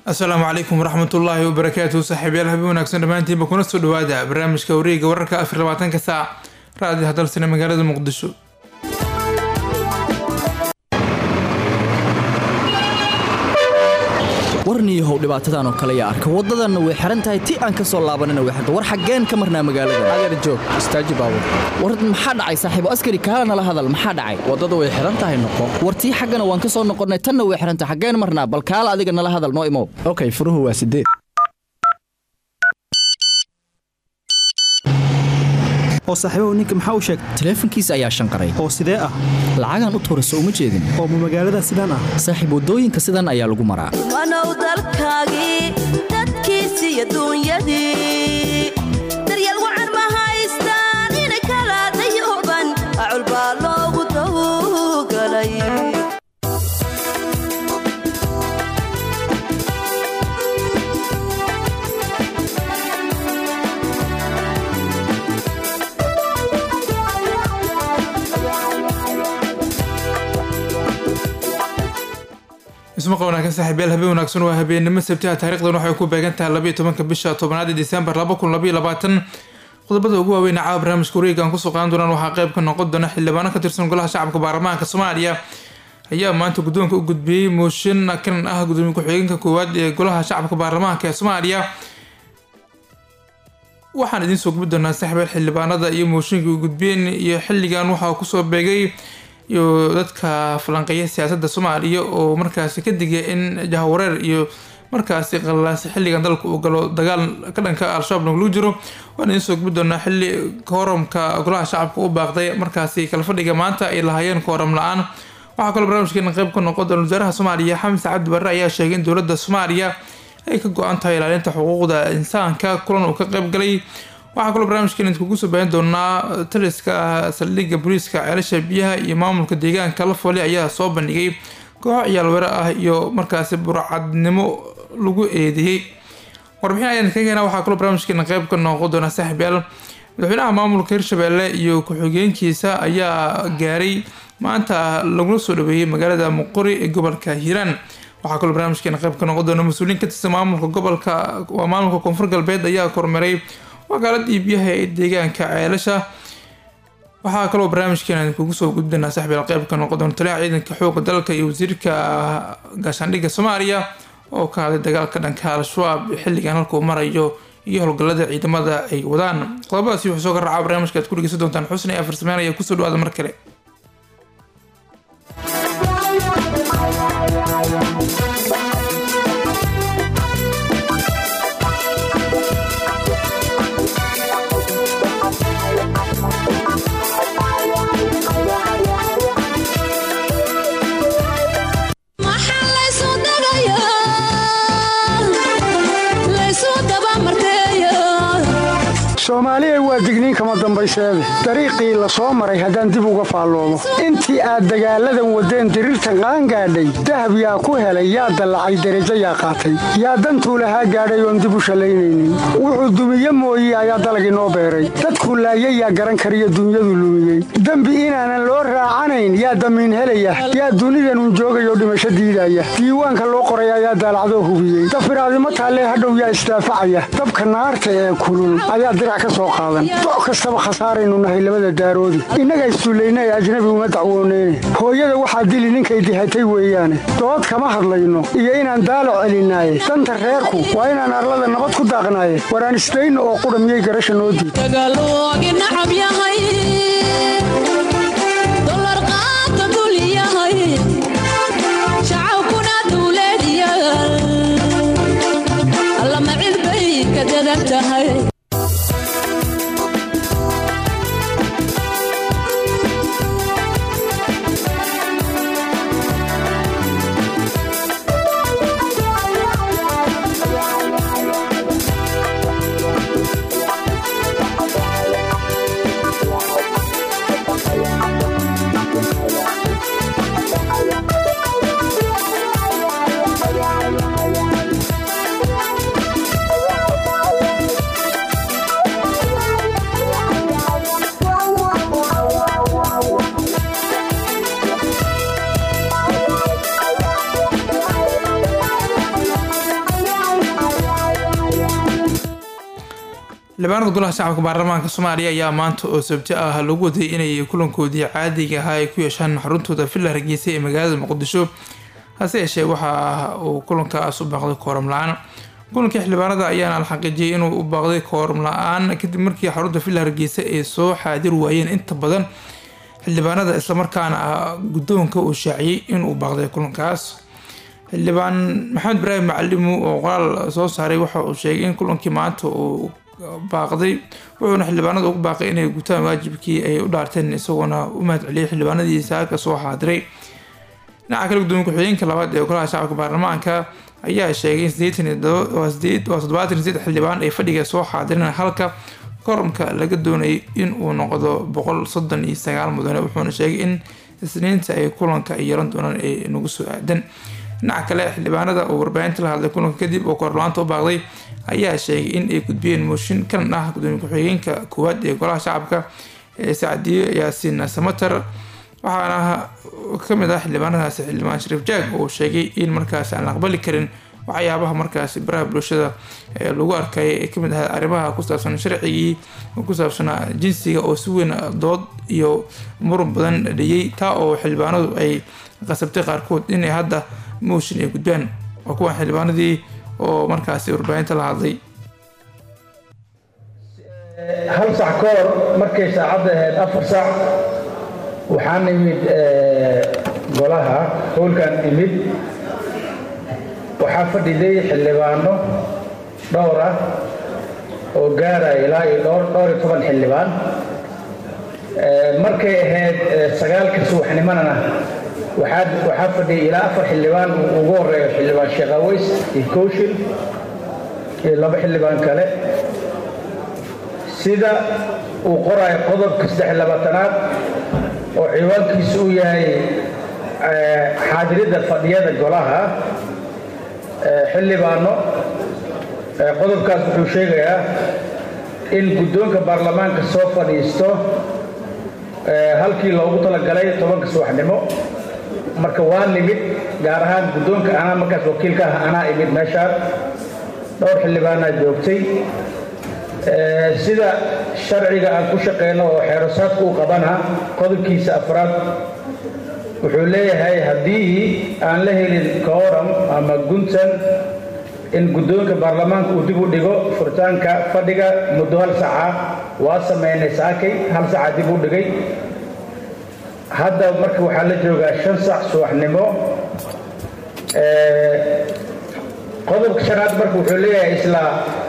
asalaamu calaykum waraxmatullaahi wabarakaatu saaxiibayaal habeen wanaagsan dhammaantiinba kuna soo dhawaada barnaamijka wareega wararka afar labaatanka saac raadi hadalsana magaalada muqdisho warniyahow dhibaatadan oo kale yaa arka waddadanna way xihan tahay ti aan ka soo laabanina way xirta war xaggeen ka marnaa magaalada adeer joog istaaji baabur war maxaa dhacay saaxiibo askari kaala nala hadal maxaa dhacay waddada way xihan tahay noqo war tii xaggana waan ka soo noqonnay tanna way xihan tahay xaggeen marnaa bal kaala adiga nala hadal noo imow okay furuhu waa sideed oo saaxiibahu ninka maxaa u sheegay taleefankiisa ayaa shanqaray oo sidee ah lacagaan u tuura soo uma jeedin oo ma magaalada sidaan ah saaxiib waddooyinka sidan ayaa lagu maraa wanow dalkaagii dadkiisi iyo duunyadii daryeel wacan ma haystaan inay kala dayooban acul baa loogu dawgalay ismaqa wanaagsan saaxiibayaal habeen wanaagsan waa habeennimo sabtiha taarikhdan waxay ku beegan tahay labaiyo tobanka bisha tobanaad ee disembar laba kun labaiyo labaatan qodobada ugu waaweyn caawa barnaamijka wareega aan kusoo qaadan doonaan waxaa qayb ka noqon doona xildhibaano ka tirsan golaha shacabka baarlamaanka soomaaliya ayaa maanta guddoonka u gudbiyey mooshin kan ah gudoomiye ku-xigeenka koowaad ee golaha shacabka baarlamaanka ee soomaaliya waxaan idiin soo gubi doonaa saaxiibayaal xildhibaanada iyo mooshinka u gudbiyeen iyo xilligan waxaa kusoo beegay iyo dadka falanqeeya siyaasadda soomaaliya oo markaasi ka digaya in jahawareer iyo markaasi qallalaasi xilligan dalka uu galo dagaal ka dhanka al-shabaab naglu jiro waan idiin soo gubi doonaa xilli kooramka golaha shacabka u baaqday markaasi kala fadhiga maanta ay lahaayeen kooram la-aan waxaa kaloo barnaamijkeena qayb ka noqon doona wasaaraha soomaaliya xamse cabdi barre ayaa sheegay in dowladda soomaaliya ay ka go-an tahay ilaalinta xuquuqda insaanka kulan uu ka qayb galay waxaa kaloo barnaamijkeen idinkugu soo baahin doonaa taliska saldhigga booliiska ceelasha biyaha iyo maamulka deegaanka la foole ayaa soo bandhigay kooxo ciyaal were ah iyo markaasi burcadnimo lagu eedeeyey warbixin ayaan ka keenaa waxaa kaloo barnaamijkeena qayb ka noqon doona saaxiibyaal madaxweynaha maamulka hirshabelle iyo ku-xigeenkiisa ayaa gaaray maanta lagula soo dhaweeyey magaalada muqori ee gobolka hiiraan waxaa kaloo barnaamijkeena qayb ka noqon doona mas-uuliyiin ka tirsan maamulka gobolka waa maamulka koonfur galbeed ayaa kormeeray wakaaladii biyaha ee deegaanka ceelasha waxaa kaloo barnaamijkeena kugu soo gudbinaa saxbiil qeybka noqon doona taliyaha ciidanka xooga dalka iyo wasiirka gaashaandhigga soomaaliya oo ka hadlay dagaalka dhanka al-shabaab xilligan halkuu marayo iyo howlgallada ciidamada ay wadaan qodobadaasi wuxuu soo ka raacaa barnaamijka aad ku dhegeysan doontaan xusni ee farsameyn ayaa kusoo dhawaada mar kale soomaaliya waa digniin kama dambayseede dariiqii la soo maray haddaan dib uga faalloomo intii aad dagaalladan waddeen diriirtan qaangaadhay dahab yaa ku helay yaa dallacay derajo yaa qaatay yaa dantuu lahaa gaadhay oon dib u shallaynaynin wuxuu dumiye mooye ayaa dalagii noo beeray dadkuu laayay yaa garan kariyo dunyadu lumiyey dembi inaanan loo raacanayn yaa damiin helaya yaa dunidanun joogayoo dhimasho diidaya diiwaanka loo qoray ayaa daalacdoo hubiyey dafiraadimo taallee hadhow yaa isdaafacaya dabka naarta ee kulul ayaa dirac doc kastaba khasaaraynu nahay labada daaroodi innaga issullayna ee ajnabi uma dacwooneyne hooyada waxaa dili ninkay dihatay weeyaane dood kama hadlayno iyo inaan daalo celinaaye danta reerku waa inaan arlada nabad ku daaqnaaye waraan isdayno oo qudha miyay garasha noo diid xildhibaanada golaha shacabka baarlamaanka soomaaliya ayaa maanta oo sabti ah lagu waday inay kulankoodii caadiga ahaa ay ku yeeshaan xaruntooda villa hargeysa ee magaalada muqdisho hase yeeshee waxa uu kulankaas u baaqday kooram la-aan kulankii xildhibaanada ayaana la xaqiijiyay inuu u baaqday kooram la-aan kadib markii xarunta villa hargeysa ay soo xaadir waayeen inta badan xildhibaanada islamarkaana guddoonka uu shaaciyey inuu baaqday kulankaas xildhibaan maxamed ibraahim macalimu oo qoraal soo saaray waxa uu sheegay in kulankii maanta uu baaqday wuxuuna xildhibaanada ugu baaqay inay gutaan waajibkii ay u dhaarteen isagoona u mahadceliyay xildhibaanadii saaka soo xaadiray dhinaca kale gudoomiye ku-xigeenka labaad ee golaha shacabka baarlamaanka ayaa sheegay in toddobaatan sideed xildhibaan ay fadhiga soo xaadireen halka koromka laga doonayay in uu noqdo boqol soddon iyo sagaal mudane wuxuuna sheegay in isniinta ay kulanka ay yeelan doonaan ay nagu soo aadan dhinaca kale xildhibaanada oo warbaahinta la hadlay kulanka kadib oo korlaanta u baaqday ayaa sheegay in ay gudbiyeen mooshin kalan ah gudoomiye ku-xigeenka koowaad ee golaha shacabka ee sacdiyo yaasiin samater waxaana kamid ah xildhibaanadaasi xildhibaan shariif jaag oo sheegay in markaas aan la aqbali karin waxyaabaha markaasi baraha bulshada ee lagu arkay ee kamid ahaa arrimaha ku saabsan sharcigii ku saabsanaa jinsiga oo si weyn dood iyo muran badan dhiyey taa oo xildhibaanadu ay qasabtay qaarkood inay hadda mooshin ay gudbaan waa kuwan xildhibaanadii oo markaasi warbaahinta la hadlay hal sac ka hor markay saacadda ahayd afar sac waxaan imid golaha howlkan imid waxaa fadhiday xildhibaano dhowr ah oo gaaraya ilaa iyo dhowr dhowr iyo toban xildhibaan markay ahayd sagaalka subaxnimadana waxaa waxaa fadhiyay ilaa afar xildhibaan ugu horeeyo xildhibaan sheekh aweys iyo kowshil iyo laba xildhibaan kale sida uu qoraayo qodobka saddex labaatanaad oo ciwaankiisu uu yahay xaadiridda fadhiyada golaha xildhibaano qodobkaas wuxuu sheegayaa in guddoonka baarlamaanka soo fadhiisto halkii loogu talagalay tobanka subaxnimo marka waa nimid gaar ahaan guddoonka anaa markaas wakiilka ah anaa imid meeshaan dhowr xildhibaanaa joogtay sida sharciga aan ku shaqeyno oo xeerosaadka u qabana qodobkiisa afraad wuxuu leeyahay haddii aan la helin kooram ama guntan in guddoonka baarlamaanka uu dib u dhigo furitaanka fadhiga muddo hal saca waa sameynay saakay hal saca dib u dhigay hadda marka waxaa la joogaa shan sac subaxnimo qodobka shanaad marka wuxuu leeyahay isla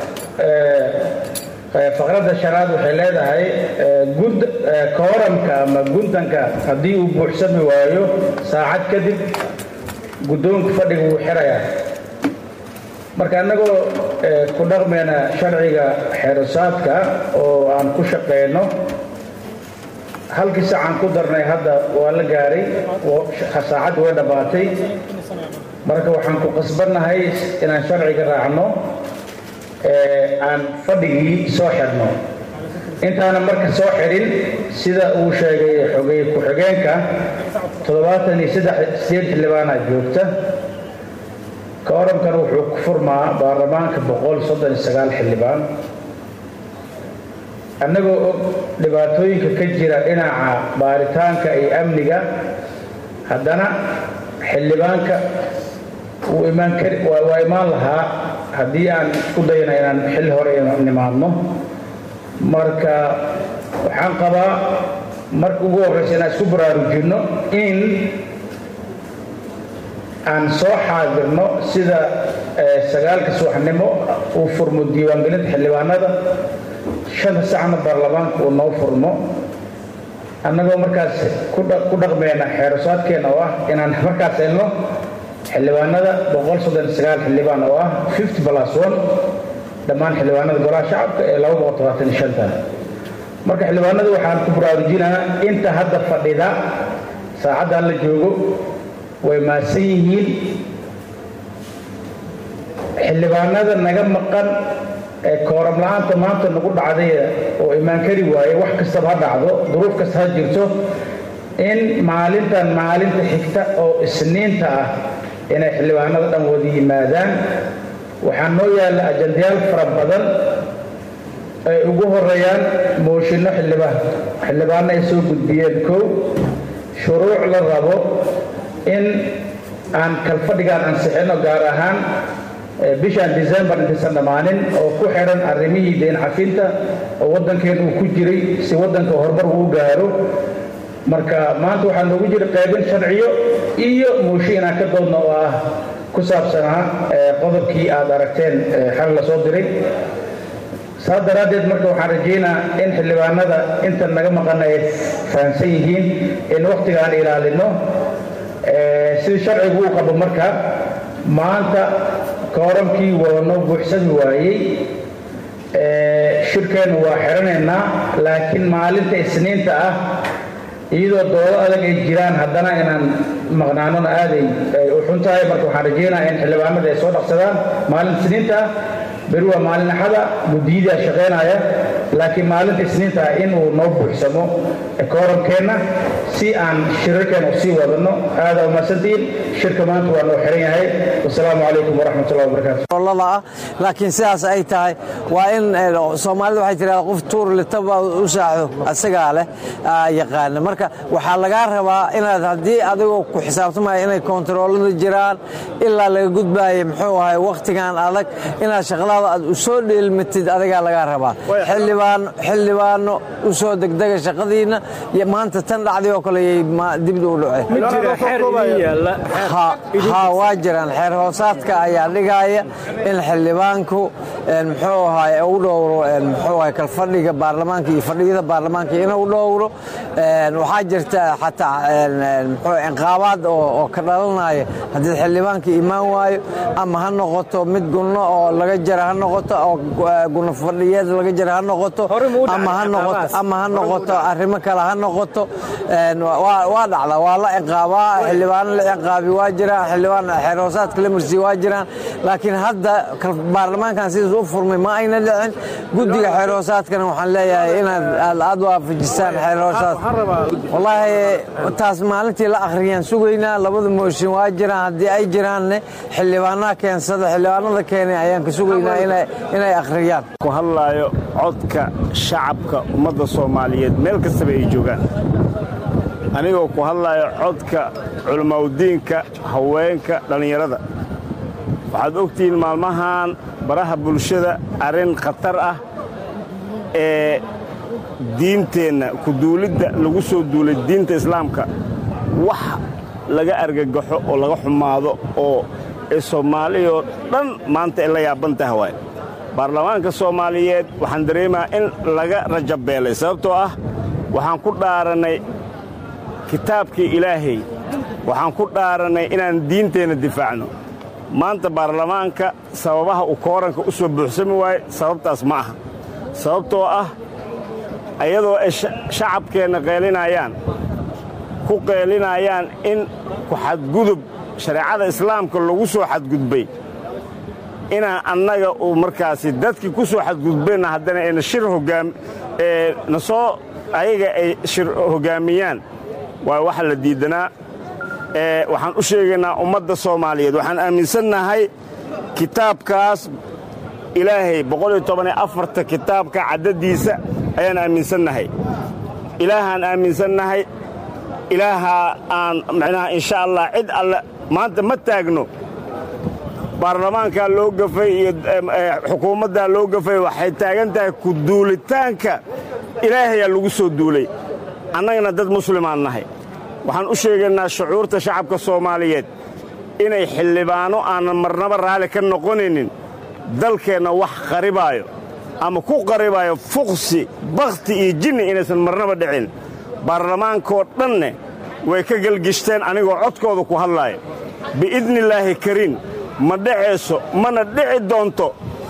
faqradda shanaad waxay leedahay gud kooramka ama guntanka haddii uu buuxsami waayo saacad kadib guddoonka fadhiga wuu xirayaa marka annagoo ku dhaqmayna sharciga xeerosaadka oo aan ku shaqeyno halkii saacaan ku darnay hadda waa la gaaray saacaddi way dhammaatay marka waxaan ku qasbannahay inaan sharciga raacno aan fadhigii soo xirno intaana marka soo xirin sida uu sheegay xogey ku-xigeenka toddobaatan iyo saddex sideed xildhibaanaa joogta kooramkan wuxuu ku furmaa baarlamaanka boqol soddon iyo sagaal xildhibaan annagoo og dhibaatooyinka ka jira dhinaca baaritaanka iyo amniga haddana xildhibaanka wuu imaan kari waa imaan lahaa haddii aan isku dayna inaan xilli hore nimaadno marka waxaan qabaa marka ugu horreysa inaan isku baraarujinno in aan soo xaadirno sida sagaalka subaxnimo uu furmo diiwaangelinta xildhibaanada shanta sacna baarlamaanka uu noo furmo annagoo markaas ku dhaqmeyna xeerosaadkeena oo ah inaan markaas helno xildhibaanada boqol soddon sagaal xildhibaan oo ah fifty plus one dhammaan xildhibaanada golaha shacabka ee laba boqol todobaatan iyo shanta marka xildhibaanadu waxaan ku baraarujinaa inta hadda fadhida saacaddan la joogo way maasan yihiin xildhibaanada naga maqan ee kooram la-aanta maanta nagu dhacday oo imaan kari waaye wax kastaba ha dhacdo duruuf kasta ha jirto in maalintan maalinta xigta oo isniinta ah inay xildhibaanada dhan wada yimaadaan waxaa noo yaalla ajandayaal fara badan ay ugu horeeyaan mooshinno xildhibaan xildhibaanna ay soo gudbiyeen kow shuruuc la rabo in aan kalfadhigaan ansixino gaar ahaan bishaan december intaysan dhammaanin oo ku xidhan arrimihii deen cafinta oo waddankeen uu ku jiray si waddanka horumar uu gaaro marka maanta waxaa noogu jira qaybin sharciyo iyo mooshin inaan ka doodno oo ah ku saabsanaa qodobkii aad aragteen xal la soo diray saas daraaddeed marka waxaan rajaynaa in xildhibaanada intan naga maqan ay fahamsan yihiin in wakhtiga aan ilaalino sidii sharcigu u qabo marka maanta kooramkii waa noo buuxsami waayey shirkeennu waa xidhanaynaa laakiin maalinta isniinta ah iyadoo doodo adag ay jiraan haddana inaan maqnaanona aaday ay u xun tahay marka waxaan rajaynaa in xildhibaanada ay soo dhaqsadaan maalinta isniinta ah beri waa maalin axada guddiyadii shaqaynaya laakiin maalinta isniinta ah inuu noo buuxsamo kooramkeenna si aan shirarkeena usii wadano aada umahadsantihiin shirka maanta waa noo xiran yahay wasalaamu calaykum waraxmat ullahi wabarakaatu ah laakiin sidaas ay tahay waa in soomaalida waxay tirahdaa qof tuur litaba u saaxdo asagaa leh yaqaana marka waxaa lagaa rabaa inaad haddii adigoo ku xisaabtamaya inay kontaroolada jiraan ilaa laga gudbaaya muxuu ahay wakhtigan adag inaad shaqadaada aad u soo dheelmatid adigaa lagaa rabaa xildhibaano u soo degdega shaqadiinna maanta tan dhacday oo kale yay dibda u dhaceen waa jiraan xeer hoosaadka ayaa dhigaaya in xildhibaanku muxuu ahay u dhowro muxuu ahay kalfadhiga baarlamaanka iyo fadhiyada baarlamaanka inuu dhowro waxaa jirta xataa muxuu inqaabaad oo ka dhalanaya haddii xildhibaanka imaan waayo ama ha noqoto mid gunno oo laga jara ha noqoto oo gunno fadhiyeed laga jara ha noqoto ama ha noqoto ama ha noqoto arrimo kale ha noqoto waa dhacda waa la ciqaabaa xildhibaano la ciqaabi waa jiraan xildhibaan xeer hoosaadka la marsiiye waa jiraan laakiin hadda baarlamaankan sidaas u furmay ma ayna dhicin guddiga xeer hoosaadkana waxaan leeyahay inaad aad waafajisaan xeer hoosaad wallaahi taas maalintii la akhriyaan sugaynaa labada mooshin waa jiraan haddii ay jiraanne xildhibaanaha keensada xildhibaanada keenay ayaan ka sugaynaa inay akhriyaan ku hadlaayo codka shacabka ummadda soomaaliyeed meel kastaba ay joogaan anigoo ku hadlaayo codka culammaaudiinka haweenka dhallinyarada waxaad ogtihiin maalmahan baraha bulshada arrin khatar ah ee diinteenna kuduulidda lagu soo duulay diinta islaamka wax laga argagaxo oo laga xumaado oo ee soomaaliyoo dhan maanta ay la yaaban taha waay baarlamaanka soomaaliyeed waxaan dareemaa in laga rajabeelay sababtoo ah waxaan ku dhaarannay kitaabkii ilaahay waxaan ku dhaarannay inaan diinteenna difaacno maanta baarlamaanka sababaha uu kooranka u soo buuxsami waaye sababtaas ma aha sababtoo ah ayadoo ay shacabkeenna qeelinayaan ku qeelinayaan in ku xadgudub shareecada islaamka lagu soo xadgudbay inaan annaga uu markaasi dadkii ku soo xadgudbeenna haddana ayna shir hogaam ee na soo ayaga ay shir hoggaamiyaan waa waxa la diiddanaa ee waxaan u sheegaynaa ummadda soomaaliyeed waxaan aaminsannahay kitaabkaas ilaahay boqoliyotobaneafarta kitaabka caddadiisa ayaan aaminsannahay ilaahaan aaminsannahay ilaahaa aan macnaha insha allah cid alle maanta ma taagno baarlamaankaa loo gafay iyo xukuumaddaa loo gafay waxay taagan tahay ku duulitaanka ilaahayaa lagu soo duulay annagana dad muslimaan nahay waxaan u sheegaynaa shucuurta shacabka soomaaliyeed inay xildhibaano aanan marnaba raalli ka noqonaynin dalkeenna wax qaribaayo ama ku qaribaayo fuqsi bakhti iyo jinni inaysan marnaba dhicin baarlamaankoo dhanne way ka gelgishteen anigoo codkooda ku hadlaaya biidnillaahi kariim ma dhacayso mana dhici doonto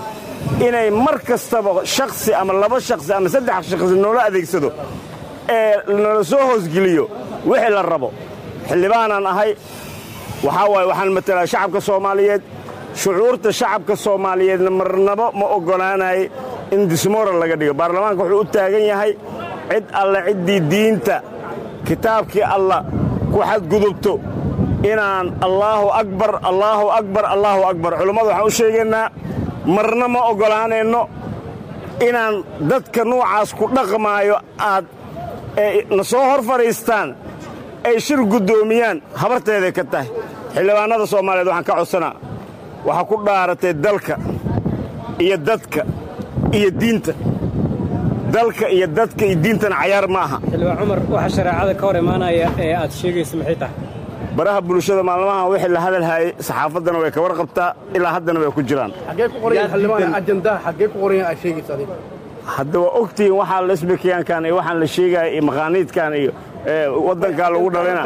inay mar kastaba shakhsi ama laba shakhsi ama saddex shakhsi noola adeegsado ee nala soo hoosgeliyo wixii la rabo xildhibaanaan ahay waxaa waaye waxaan matalaa shacabka soomaaliyeed shucuurta shacabka soomaaliyeedna marnabo ma oggolaanay in dismoral laga dhigo baarlamaanka wuxuu u taagan yahay cid alle ciddii diinta kitaabkii allah ku xadgudubto inaan allaahu akbar allaahu akbar allaahu akbar culummadu waxaan u sheegaynaa marna ma oggolaanayno inaan dadka nuucaas ku dhaqmaayo aad na soo hor fadhiistaan ay shir guddoomiyaan habarteeday ka tahay xildhibaannada soomaaliyeed waxaan ka codsanaa waxaa ku dhaaratay dalka iyo dadka iyo diinta dalka iyo dadka iyo diintana cayaar ma aha xildhibaan cumar waxa shareecada ka hor imaanaya ee aad sheegaysa maxay tahay baraha bulshada maalmahan wixii la hadalhaayey saxaafaddana way ka warqabtaa ilaa haddana way ku jiraan hadda waa ogtihiin waxaa lesbikiyaankan iyo waxaan la sheegaya iyo maqaaniidkan iyo waddankaa lagu dhalina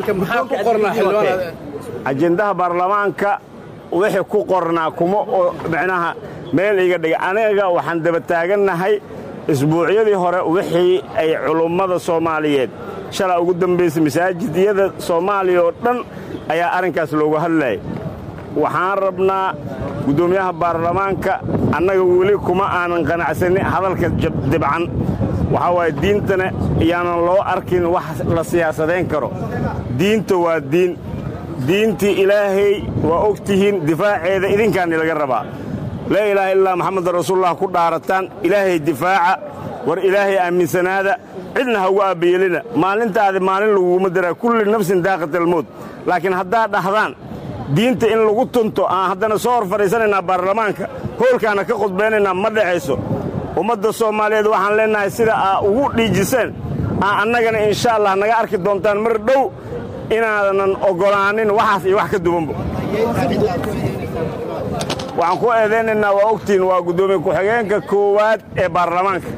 ajendaha baarlamaanka wixii ku qornaa kuma oo micnaha meel iga dhiga aniga waxaan daba taagannahay isbuucyadii hore wixii ay culummada soomaaliyeed shalaa ugu dambaysay masaajidyada soomaaliya oo dhan ayaa arrinkaas looga hadlayay waxaan rabnaa guddoomiyaha baarlamaanka annaga weli kuma aanan qanacsanin hadalka dibcan waxaa waaye diintana iyaanan loo arkin wax la siyaasadayn karo diinta waa diin diintii ilaahay waa og tihiin difaaceeda idinkaani laga rabaa laa ilaaha illaa maxamedan rasuululah ku dhaarataan ilaahay difaaca war ilaahay aaminsanaada cidna ha ugu aabbayelina maalintaadi maalin laguguma diraa kulli nafsin daaqatalmowt laakiin haddaad dhahdaan diinta in lagu tunto aan haddana soo hor fadhiisanaynaa baarlamaanka hoolkaana ka khudbaynaynaa ma dhexayso ummadda soomaaliyeed waxaan leennahay sida aa ugu dhiijiseen aa annagana insha allah naga arki doontaan mar dhow inaanan oggolaanin waxaas iyo wax ka duwanba waxaan ku eedaynaynaa waa ogtiin waa guddoomiye ku-xigeenka koowaad ee baarlamaanka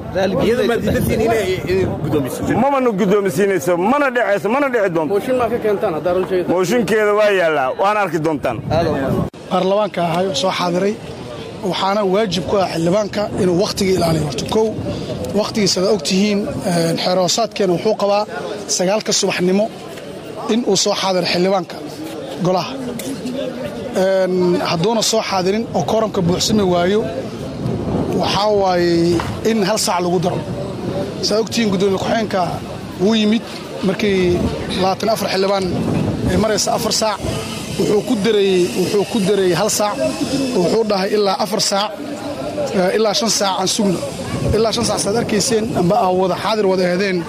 mamana guddoomisiinayso mana dhecayso mana dhici doonto mooshinkeeda waa yaallaa waana arki doontaan baarlamaanka ahay oo soo xaadiray waxaana waajib ku ah xildhibaanka inuu wakhtiga ilaaliyo horta kow wakhtigiisa ad og tihiin xeeroosaadkeena wuxuu qabaa sagaalka subaxnimo in uu soo xaadiro xildhibaanka golaha hadduuna soo xaadirin oo kooramka buuxsami waayo waxaa waaye in hal saac lagu daro saa ogtihiin guddoomiye ku-xeenka wuu yimid markii labaatan afar xildhibaan ay maraysa afar saac wuxuu ku dareeyey wuxuu ku dareeyey hal saac wuxuu dhahay ilaa afar saac ilaa shan saac aan sugno ilaa shan saac saad arkayseen amba aa wada xaadir wada aheedeen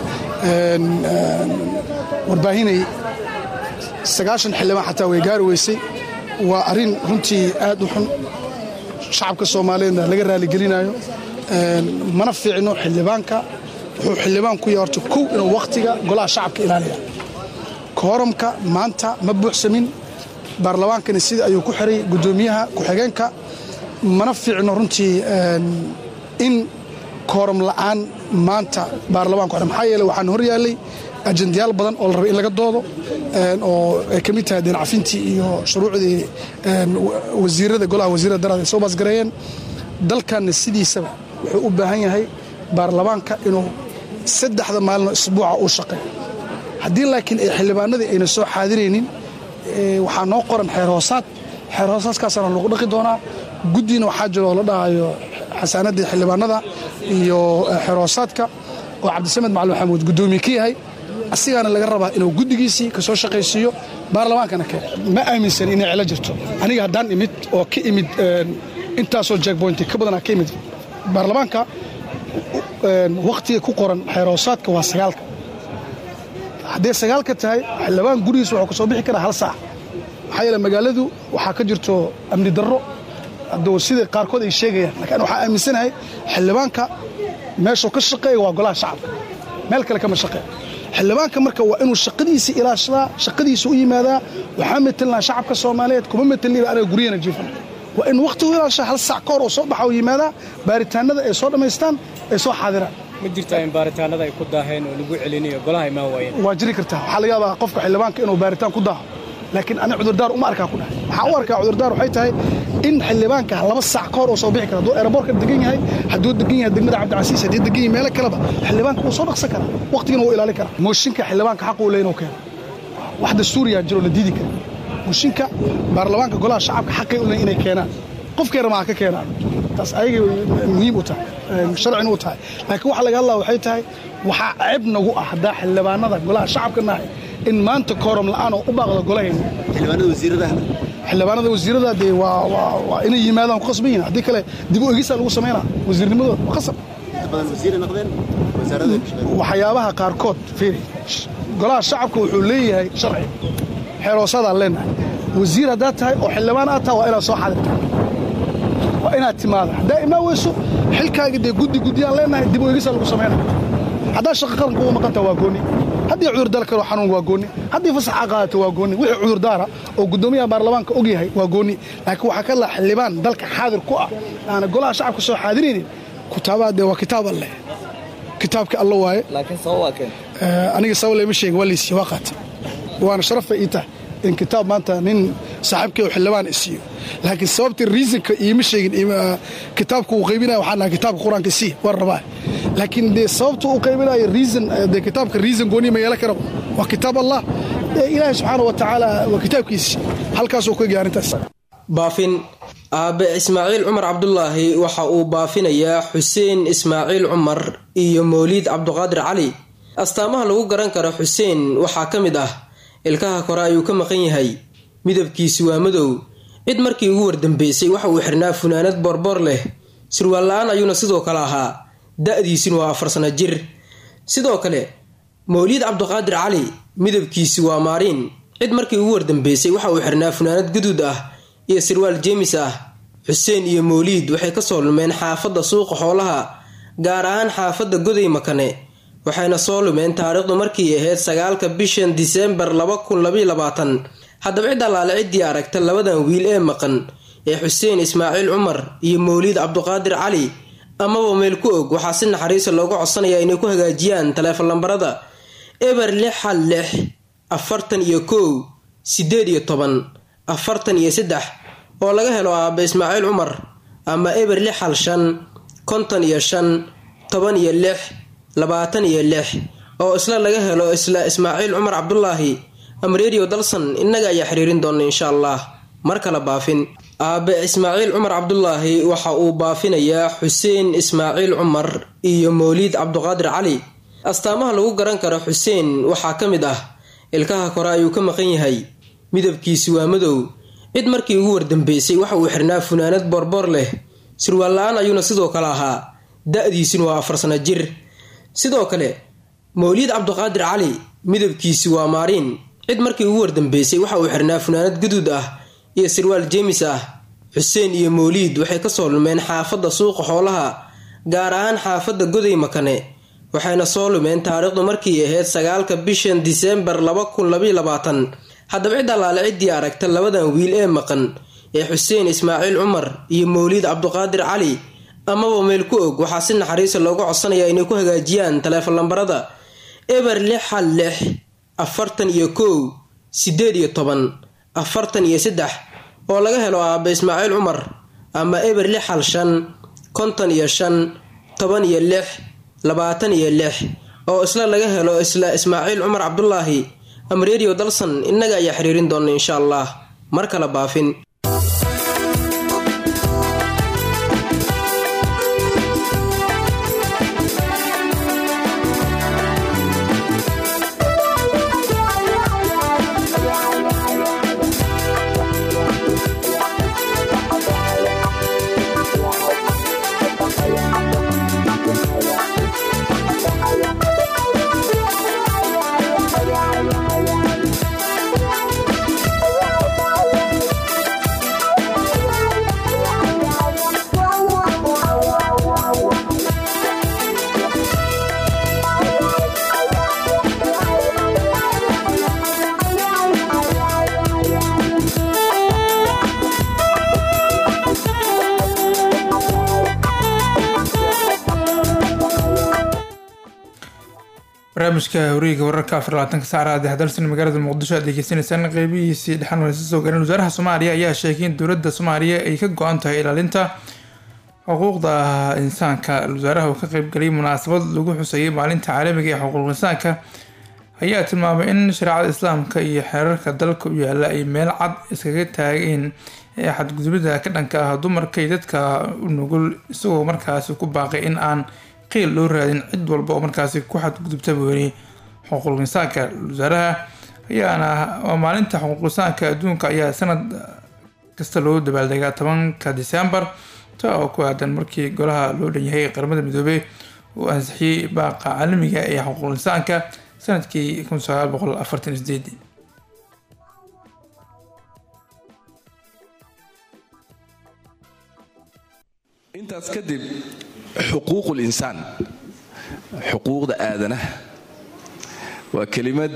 warbaahinay sagaashan xildhibaan xataa way gaari weysay waa arrin runtii aad u xun shacabka soomaaliyeedna laga raaligelinayo mana fiicno xildhibaanka wuxuu xildhibaan ku yahay horta kow inuu wakhtiga golaha shacabka ilaaliya kooramka maanta ma buuxsamin baarlamaankani sida ayuu ku xiray guddoomiyaha ku-xigeenka mana fiicno runtii in kooram la'aan maanta baarlamaanku maxaa yeele waxaan hor yaallay ajendayaal badan oo la rabay in laga doodo oo ay ka mid tahay deencafintii iyo shuruucdii wasiirada golaha wasiirada daraad ay soo baasgareeyeen dalkanna sidiisaba wuxuu u baahan yahay baarlamaanka inuu saddexda maalinoo isbuuca uu shaqeeyo haddii laakiin ay xildhibaanadii ayna soo xaadiraynin waxaa noo qoran xeer hoosaad xeer hoosaaskaasana lagu dhaqi doonaa guddiina waxaa jiro oo la dhahayo xasaanaddii xildhibaanada iyo xeer hoosaadka oo cabdisamed macalin maxamuud guddoomiye ka yahay asigaana laga rabaa inuu guddigiisii ka soo shaqaysiiyo baarlamaankana keen ma aaminsan inay cilo jirto aniga haddaan imid oo ka imid intaasoo jackboynti ka badanaa ka imid baarlamaanka wakhtiga ku qoran xeerhoosaadka waa sagaalka hadday sagaalka tahay xildhibaan gurigiisa wuxuu ka soo bixi karaa hal saac maxaa yeele magaaladu waxaa ka jirto amni darro hadduu sida qaarkood ay sheegayaan laakiin waxaa aaminsanahay xildhibaanka meeshuu ka shaqeeya waa golaha shacabka meel kale kama shaqeeya xildhibaanka marka waa inuu shaqadiisa ilaashadaa shaqadiisa u yimaadaa waxaa metelnaa shacabka soomaaliyeed kuma metelniba anaga guryana jiifan waa in wakhtigu ilaashaa hal saac ka hor oo soo baxa oo yimaadaa baaritaanada ay soo dhammaystaan ay soo xaadiraan ma jirtaa in baaritaanada ay ku daaheen oo lagu celinayo golaha imaan waayeen waa jiri kartaa waxaa laga yaabaa qofka xildhibaanka inuu baaritaan ku daaho laakiin ani cudurdaar uma arkaa ku dhahay waxaan u arkaa cudurdaar waxay tahay in xildhibaanka laba saac ka hor oo soo bixi kara hadduu aeroboortka degan yahay hadduu degan yahay degmada cabdicasiis haddii degan yahay meelo kaleba xildhibaanka wuu soo dhaqsan karaa waqtigana wuu ilaalin karaa mooshinka xildhibaanka xaq uu leeyin oo keeno wax dastuuriyaa jiro la diidi kara mooshinka baarlamaanka golaha shacabka xaqay u leeyin inay keenaan qofkeena maa ka keenaan taas ayagay muhiim u tahay sharcina u tahay laakiin waxa laga hadlaa waxay tahay waxaa ceeb nagu ah haddaa xildhibaanada golaha shacabka nahay in maanta kooram la'aan oo u baaqda golahayna xildhibaanada wasiirada dee waa waa waa inay yimaadaan ku qasban yihiin haddii kale dib u egisaa lagu samaynaa wasiirnimadooda waa qasab waxyaabaha qaarkood fiiri golaha shacabka wuxuu leeyahay sharci xeeroosadaan leenahay wasiir haddaad tahay oo xildhibaan aad tahay waa inaad soo xadirta waa inaad timaada haddaa imaa weyso xilkaaga dee guddi guddiyaan leenahay dib u egisaa lagu samaynaa haddaa shaqa qaranka uga maqanta waa gooni haddii cudurdaar karo xanuun waa gooni haddii fasaxa qaadato waa gooni wixii cudurdaara oo guddoomiyaha baarlamaanka og yahay waa gooni laakiin waxaa ka laha xildhibaan dalka xaadir ku ah aana golaha shacabka soo xaadiraynin kutaabaha dee waa kitaab alleh kitaabka alla waaye laakiin sabab waa keen aniga sabab lama sheegin waa laysiiye waa qaata waana sharafay ii tahay in kitaab maanta nin saaxiibkay oo xildhibaan isiiyo laakiin sababta reasonka iima sheegin kitaabka uu qaybinaya waxaan nahay kitaabka qur-aanka sii war rabaa laakiin dee sababta uu qaybinayo reason dee kitaabka reason gooni ma yeelan kara waa kitaab allah ilaahay subxaana wa tacaala waa kitaabkiisi halkaasuu ka gaaray arrintaas baafin aabe ismaaciil cumar cabdulaahi waxa uu baafinayaa xuseen ismaaciil cumar iyo mowliid cabduqaadir cali astaamaha lagu garan karo xuseen waxaa ka mid ah ilkaha kore ayuu ka maqan yahay midabkiisi waa madow cid markii ugu wardambeysay waxa uu xirnaa funaanad boorboor leh sirwaal la-aan ayuuna sidoo kale ahaa da-diisuna waa afar sano jir sidoo kale mowliid cabduqaadir cali midabkiisi waa maariin cid markii ugu wardambeysay waxa uu xirnaa funaanad guduud ah iyo sirwaal jeemis ah xuseen iyo mowliid waxay kasoo lumeen xaafadda suuqa xoolaha gaar ahaan xaafadda goday makane waxayna soo lumeen taariikhdu markii ahayd sagaalka bishan diseembar laba kun labaiyo labaatan haddaba cid allaale ciddii aragta labadan wiil ee maqan ee xuseen ismaaciil cumar iyo mowliid cabduqaadir cali amaba meel ku og waxaa si naxariisa looga codsanayaa inay ku hagaajiyaan taleefon lambarada eber lix hal lix afartan iyo kow siddeed iyo toban afartan iyo saddex oo laga helo aabba ismaaciil cumar ama eber lix hal shan konton iyo shan toban iyo lix labaatan iyo lix oo isla laga helo isla ismaaciil cumar cabdulaahi ama redio dalsan innaga ayaa xiriirin doona insha allah mar kale baafin aabe ismaaciil cumar cabdulaahi waxa uu baafinayaa xuseen ismaaciil cumar iyo mowliid cabduqaadir cali astaamaha lagu garan karo xuseen waxaa ka mid ah ilkaha kore ayuu ka maqan yahay midabkiisi waa madow cid markii ugu wardambeysay waxa uu xirnaa funaanad boorboor leh sirwaal la-aan ayuuna sidoo kale ahaa da-diisuna waa afar sano jir sidoo kale mowliid cabduqaadir cali midabkiisi waa maariin cid markii ugu wardambeysay waxa uu xirnaa funaanad guduud ah iyo sirwaal jeemis ah xuseen iyo mowliid waxay kasoo lumeen xaafadda suuqa xoolaha gaar ahaan xaafadda goday makane waxayna soo lumeen taariikhdu markii ahayd sagaalka bishan diseembar laba kun labaiyo labaatan haddaba cid allaale ciddii aragta labadan wiil ee maqan ee xuseen ismaaciil cumar iyo mowliid cabduqaadir cali amaba meel ku og waxaa si naxariisa looga codsanayaa inay ku hagaajiyaan taleefon lambarada eber lix hal lix afartan iyo kow siddeed iyo toban afartan iyo saddex oo laga helo aabba ismaaciil cumar ama eber lix hal shan konton iyo shan toban iyo lix labaatan iyo lix oo isla laga helo isla ismaaciil cumar cabdulaahi ama redio dalsan innaga ayaa xiriirin doona insha allah mar kale baafin barnaamijka horiga wararka afar labaatanka saacada dexdalsan magaalada muqdisho aad degeysanaysaan qeybihiisii dhexan waysa soo gaareen wasaaraha soomaaliya ayaa sheegay in dowladda soomaaliya ay ka go-an tahay ilaalinta xuquuqda insaanka wasaaraha uu ka qeybgalay munaasabad lagu xuseeyay maalinta caalamiga ee xuquuq insaanka ayaa tilmaamay in shareecada islaamka iyo xeerarka dalka u yaala ay meel cad iskaga taageen ee xadgudubida ka dhanka ah dumarka iyo dadka u nugul isagoo markaasi ku baaqay in aan qiil loo raadin cid walba oo markaasi ku xadgudubta weli xuquuq insaanka wasaaraha ayaana waa maalinta xuquuq insaanka adduunka ayaa sanad kasta loo dabaaldegaa tobanka disembar taa oo ku aadan markii golaha loo dhanyahay qaramada midoobey uu ansixiyey baaqa caalamiga ee xuquuqul insaanka sanadkii kun sagaal boqol afartan sideedii intaas kadib xuquuqul insaan xuquuqda aadanaha waa kelimad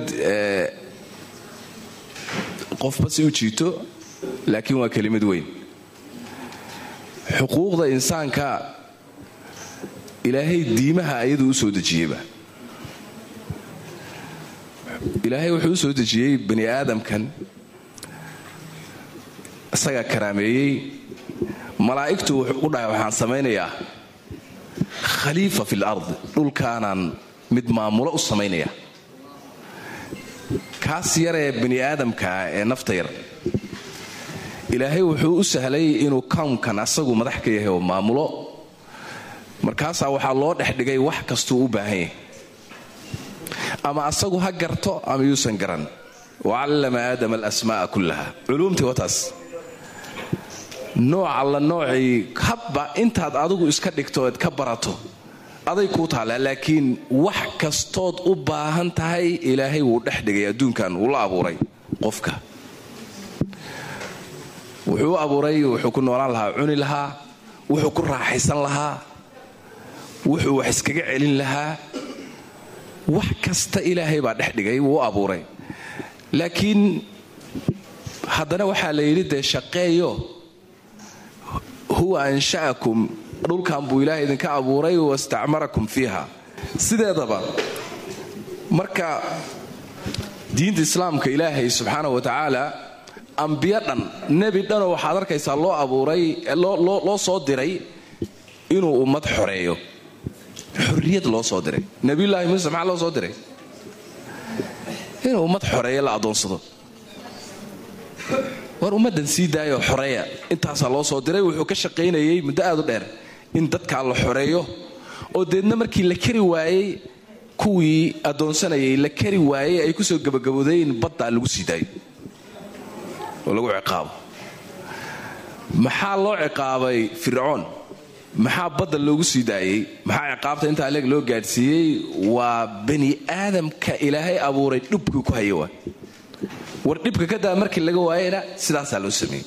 qofba si u jiito laakiin waa kelimad weyn xuquuqda insaanka ilaahay diimaha ayaduu u soo dejiyeyba ilaahay wuxuu u soo dejiyey bani aadamkan isagaa karaameeyey malaa'igtu wuxuu u dhahay waxaan samaynayaa khaliifa fil ard dhulkaanaan mid maamulo u samaynaya kaas yaree bani aadamkaa ee nafta yar ilaahay wuxuu u sahlay inuu kownkan asagu madax ka yahay oo maamulo markaasaa waxaa loo dhex dhigay wax kastuu u baahan yahay ama asagu ha garto ama yuusan garan wacallama aadama alasmaa'a kullaha culuumtii wataas nooc alla noocii habba intaad adigu iska dhigto eed ka barato aday kuu taallaa laakiin wax kastood u baahan tahay ilaahay wuu dhex dhigay adduunkan wuu la abuuray qofka wuxuu u abuuray wuxuu ku noolaan lahaa cuni lahaa wuxuu ku raaxaysan lahaa wuxuu wax iskaga celin lahaa wax kasta ilaahay baa dhex dhigay wuu u abuuray laakiin haddana waxaa la yidhi dee shaqeeyo huwa ansha'akum dhulkan buu ilaahay idinka abuuray wastacmarakum fiiha sideedaba marka diinta islaamka ilaahay subxaana wa tacaala ambiyo dhan nebi dhanoo waxaad arkaysaa loo abuuray loo soo diray inuu ummad xoreeyo xorriyad loo soo diray nebiyullaahi muuse maxaa loo soo diray inuu ummad xoreeyo la adoonsado war ummaddan sii daayoo xoreeya intaasaa loo soo diray wuxuu ka shaqaynayay muddo aad u dheer in dadkaa la xoreeyo oo deedna markii la kari waayey kuwii addoonsanayay la kari waayey ay kusoo gabagabooday in baddaa lagu sii daayo oo lagu ciqaabo maxaa loo ciqaabay fircoon maxaa badda loogu sii daayey maxaa ciqaabta intaa leeg loo gaadhsiiyey waa bani aadamka ilaahay abuuray dhubkii ku haya waa war dhibka ka daa markii laga waayena sidaasaa loo sameeyey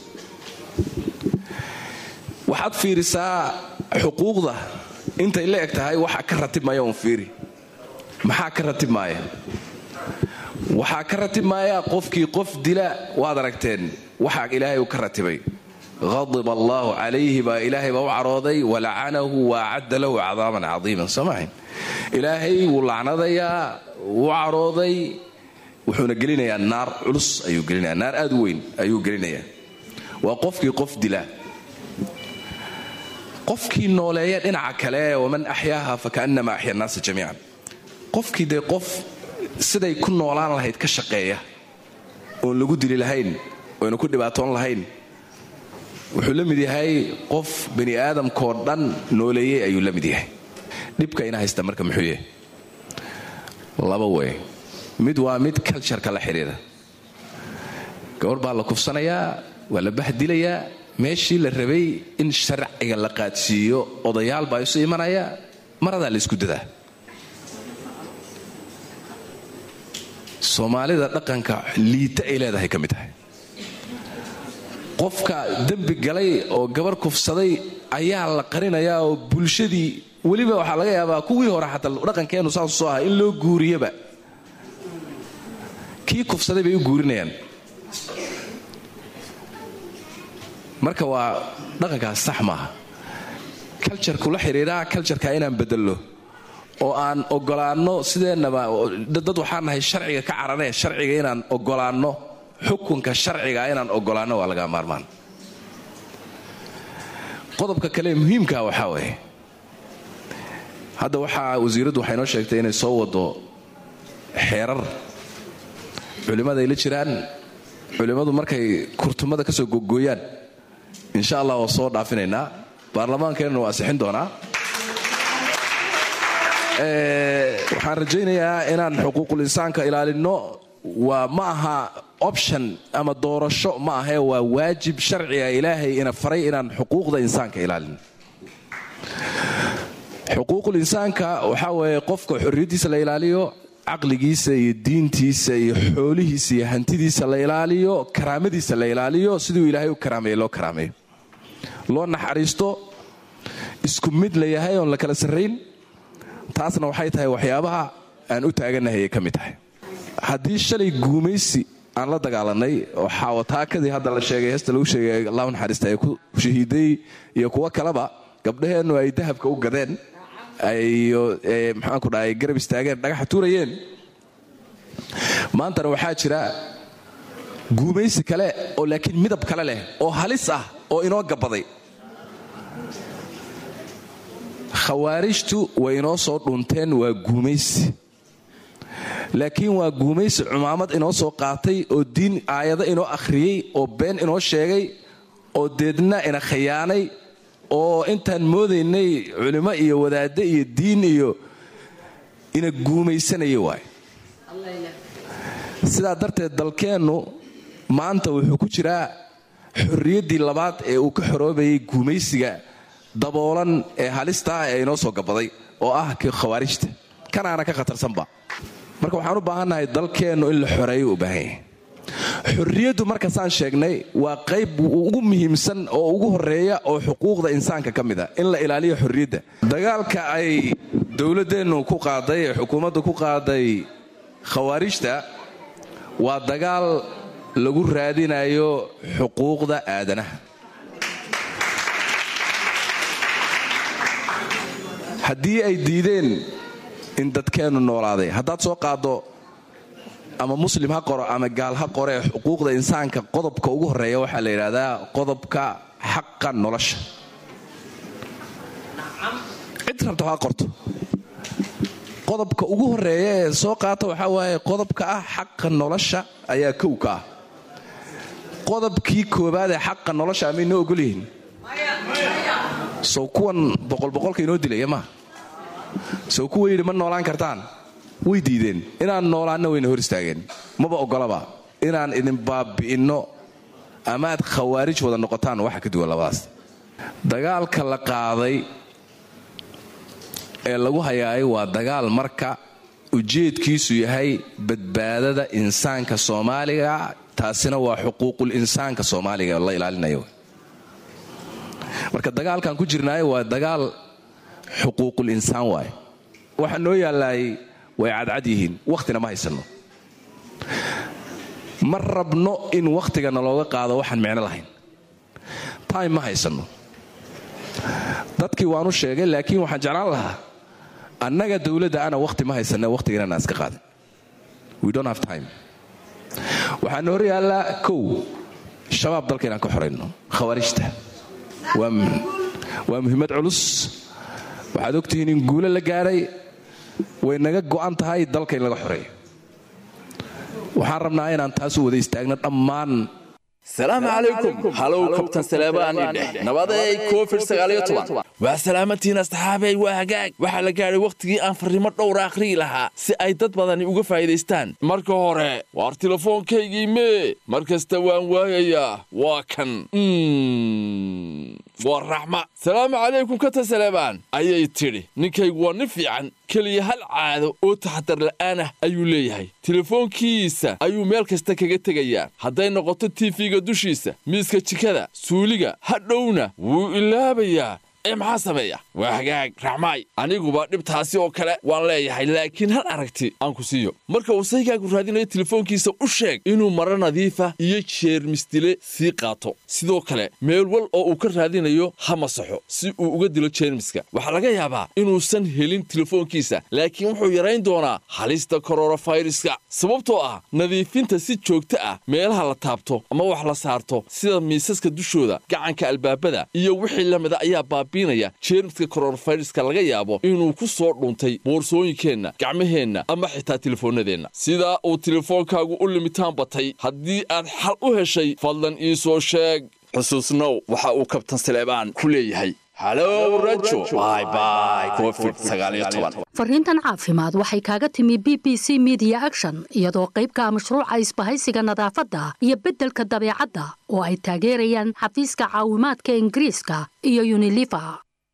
waxaad fiirisaa xuquuqda intay la eg tahay waxa ka ratib maya un fiiri maxaa ka ratib maaya waxaa ka ratib maaya qofkii qof dila waad aragteen waxaa ilaahay uu ka ratibay qadib allaahu calayhi baa ilaahay baa u carooday walacanahu wa acadda lahu cadaaban cadiiman soomahayn ilaahay wuu lacnadayaa wuu carooday wuxuuna gelinayaa naar culus ayuu gelinaya naar aad u weyn ayuu gelinayaa waa qofkii qof dila qofkii nooleeya dhinaca kale waman axyaaha fakaannama axya annaasa jamiican qofkii dee qof siday ku noolaan lahayd ka shaqeeya oon lagu dili lahayn oyna ku dhibaatoon lahayn wuxuu la mid yahay qof bani aadamkoo dhan nooleeyey ayuu la mid yahay dhibka ina haysta marka muxuu yahay laba wey mid waa mid cultureka la xidhiida gabadh baa la kufsanayaa waa la bahdilayaa meeshii la rabay in sharciga la qaadsiiyo odayaal baa isu imanaya maradaa la isku dadaa soomaalida dhaqanka liita ay leedahay ka mid tahay qofka dembi galay oo gabarh kufsaday ayaa la qarinayaa oo bulshadii weliba waxaa laga yaabaa kuwii hore xataa dhaqankeennu saasu soo aha in loo guuriyaba kii kufsaday bay u guurinayaan marka waa dhaqankaas sax maaha kaljarku la xidhiidhaa kaljarka inaan bedello oo aan ogolaanno sideennaba dad waxaan nahay sharciga ka carane sharciga inaan ogolaanno xukunka sharciga inaan ogolaanno waa laga maarmaan qodobka kale muhiimka waxaa waye hadda waxaa wasiiraddu waxay noo sheegtay inay soo wado xeerar culimmada ay la jiraan culimmadu markay kurtumada ka soo gogooyaan insha allah waa soo dhaafinaynaa baarlamaankeenna waa asixin doonaa waxaan rajaynayaa inaan xuquuqul insaanka ilaalinno waa ma aha option ama doorasho ma ahee waa waajib sharciga ilaahay ina faray inaan xuquuqda insaanka ilaalin xuquuqul insaanka waxaa weeye qofka xorriyaddiisa la ilaaliyo caqligiisa iyo diintiisa iyo xoolihiisa iyo hantidiisa la ilaaliyo karaamadiisa la ilaaliyo siduu ilaahay u karaameeye loo karaameeyo loo naxariisto isku mid la yahay oon la kala sarrayn taasna waxay tahay waxyaabaha aan u taagannahay ay ka mid tahay haddii shalay guumaysi aan la dagaalanay oo xaawataakadii hadda la sheegay heesta lagu sheegay allahu naxariista ay ku shahiiday iyo kuwo kaleba gabdhaheennu ay dahabka u gadeen ayo maxaanku dhahay garab istaageen dhagaxa tuurayeen maantana waxaa jira guumaysi kale oo laakiin midab kale leh oo halis ah oo inoo gabaday khawaarijtu way inoo soo dhunteen waa guumaysi laakiin waa guumaysi cumaamad inoo soo qaatay oo diin aayado inoo akhriyey oo been inoo sheegay oo deedna ina khayaanay oo intaan moodaynay culimo iyo wadaadde iyo diin iyo ina guumaysanaya waay sidaa darteed dalkeennu maanta wuxuu ku jiraa xorriyaddii labaad ee uu ka xoroobayay guumaysiga daboolan ee halista ah ee inoo soo gabaday oo ah kii khawaarijta kanaana ka khatarsanba marka waxaan u baahannahay dalkeennu in la xoreeyo u baahan yahay xorriyaddu markasaan sheegnay waa qayb ugu muhiimsan oo ugu horeeya oo xuquuqda insaanka ka mid a in la ilaaliyo xorriyadda dagaalka ay dowladdeennu ku qaaday ee xukuumaddu ku qaaday khawaarijta waa dagaal lagu raadinayo xuquuqda aadanaha haddii ay diideen in dadkeennu noolaaday haddaad soo qaaddo ama muslim ha qoro ama gaal ha qoree xuquuqda insaanka qodobka ugu horeeya waxaa la yidhaahdaa qodobka xaqa nolosha cid rabta ha qorto qodobka ugu horeeya ee soo qaata waxaa waaye qodobka ah xaqa nolosha ayaa kow ka ah qodobkii koobaad ee xaqa nolosha amay noo ogol yihiin sow kuwan boqolboqolka inoo dilaya maa sow kuwa yidhi ma noolaan kartaan way diideen inaan noolaanna wayna hor istaageen maba ogolaba inaan idin baabi'inno amaad khawaarij wada noqotaan waxa ka duwan labadaas dagaalka la qaaday ee lagu hayaay waa dagaal marka ujeedkiisu yahay badbaadada insaanka soomaaliga taasina waa xuquuqul insaanka soomaaliga la ilaalinayo marka dagaalkan ku jirnaayo waa dagaal xuquuqul insaan waaye waxa noo yaallaay way cadcad yihiin wakhtina ma haysanno ma rabno in wakhtigana looga qaado waxaan micno lahayn time ma haysanno dadkii waanu sheegay laakiin waxaan jeclaan lahaa annaga dowladda ana wakhti ma haysanne wakhtiganana iska qaadin we don't have time waxaana hor yaallaa kow shabaab dalka inaan ka xorayno khawaarijta waa muhiimad culus waxaad ogtihiin in guulo la gaadhay way naga go'an tahay dalka in laga xoreeyo waxaan rabnaa inaan taas u wada istaagno dhammaan salaamu calaykum halow kabtan saleebaani dheh nabaday covid waa salaamatiina asxaabey waa hagaag waxaa la gaadhay wakhtigii aan farriimo dhowra akhriyi lahaa si ay dad badani uga faa'iidaystaan marka hore waar tilefoonkaygii mee mar kasta waan waayayaa waa kan waa raxma salaamu calaykum katan saleebaan ayay tidhi ninkaygu waa nin fiican keliya hal caado oo taxadar la'aan ah ayuu leeyahay telefoonkiisa ayuu meel kasta kaga tegayaa hadday noqoto tiifiga dushiisa miiska jikada suuliga hadhowna wuu ilaabayaa ee maxaa sameeya waa hagaag raxmaay aniguba dhibtaasi oo kale waan leeyahay laakiin hal aragti aan ku siiyo marka uu saygaagu raadinayo telefoonkiisa u sheeg inuu maro nadiifa iyo jeermisdile sii qaato sidoo kale meel wal oo uu ka raadinayo ha masaxo si uu uga dilo jeermiska waxaa laga yaabaa inuusan helin telefoonkiisa laakiin wuxuu yarayn doonaa halista kororofayraska sababtoo ah nadiifinta si joogto ah meelaha la taabto ama wax la saarto sida miisaska dushooda gacanka albaabada iyo wixii lamida ayaa baabiinaya jeermiska kororofayraska laga yaabo inuu ku soo dhuntay boorsooyinkeenna gacmaheenna ama xitaa telefoonnadeenna sidaa uu telefoonkaagu u limitaan batay haddii aad xal u heshay fadlan ii soo sheeg xusuusnow waxa uu kabtan saleebaan ku leeyahay halow rajo bye bye covid sagaaliyo toban fariintan caafimaad waxay kaaga timi b b c media action iyadoo qaybka mashruuca isbahaysiga nadaafadda iyo beddelka dabeecadda oo ay taageerayaan xafiiska caawimaadka ingiriiska iyo uniliver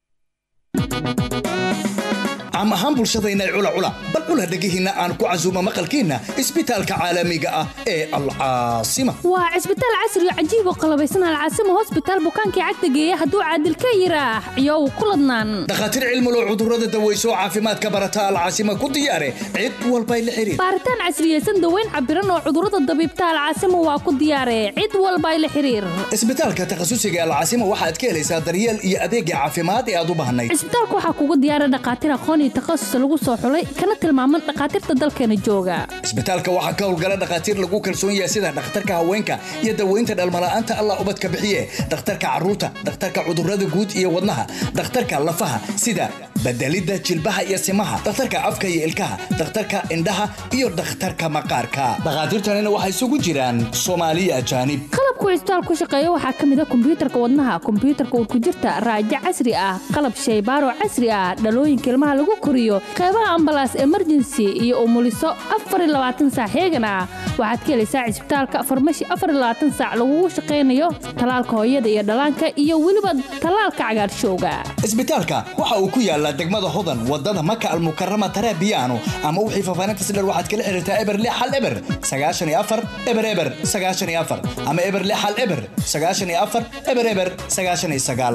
caam ahaan bulshadayna cula cula bal cula dhegihiinna aan ku casuumo maqalkiinna isbitaalka caalamiga ah ee alcaasima waa cisbitaal casri oo cajiib oo qalabaysan alcaasima hosbitaal bukaankii cagta geeya hadduu caadil ka yiraax iyow ku ladnaan dhakhaatiir cilmulo cudurrada daweyso oo caafimaadka barata alcaasima ku diyaare cid walbay la xiriir baaritaan casriyeysan daweyn cabiran oo cudurrada dabiibta alcaasima waa ku diyaare cid walbay la xiriir isbitaalka takhasusiga alcaasima waxaad ka helaysaa daryeel iyo adeegga caafimaad ee aad u baahnayd cisbitaalka waxaa kugu diyaara dhakhaatiir aqoon iyo takhasus lagu soo xulay kana tilmaaman dhakhaatiirta dalkeena jooga isbitaalka waxaa ka howlgala dhakhaatiir lagu kalsoon yahay sida dhakhtarka haweenka iyo daweynta dhalmala'aanta allah ubadka bixiye dhakhtarka carruurta dhakhtarka cudurrada guud iyo wadnaha dhakhtarka lafaha sida bedelidda jilbaha iyo simaha dhakhtarka afka iyo ilkaha dhakhtarka indhaha iyo dhakhtarka maqaarka dhakhaatiirtanina waxay isugu jiraan soomaaliya ajaanib qalabku cisbitaal ku shaqeeya waxaa ka mid a kombiyuutarka wadnaha kombiyuutarka urkujirta raajo casri ah qalab shaybaaro casri ah dhalooyinka ilmaha lagu koriyo qeybaha ambalaas emergency iyo umuliso saac heegan ah waxaad ka helaysaa cisbitaalka farmashi saac lagugu shaqaynayo talaalka hooyada iyo dhallaanka iyo weliba talaalka cagaarshowga isbitaalka waxa uu ku yaalaa degmada hodan wadada maka almukarama tarabiyaano ama wixii faafaanintas dher waxaad kala xiriirtaa eber lix hal eber sagaashan iyo afar eber eber sagaashan iyo afar ama eber lix hal eber sagaashan iyo afar eber eber sagaashan iyo sagaal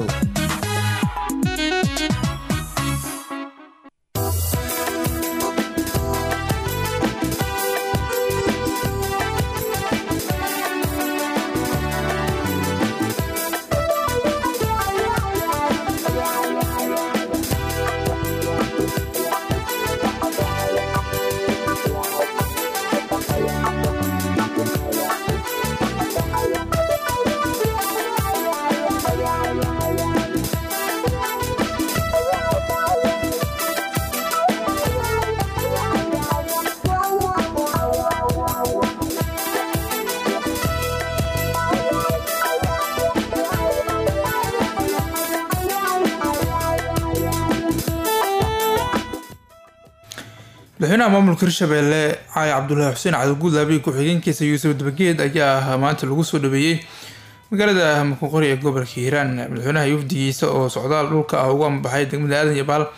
madaxweynaha maamulka hirshabeelle caayi cabdulaahi xuseen cabdiguud laabiyi ku-xigeenkiisa yuusuf dabageed ayaa maanta lagu soo dhaweeyey magaalada muqoqori ee gobolka hiiraan madaxweynaha yufdigiisa oo socdaal dhulka ah ugu ambaxay degmada aadan iyo baal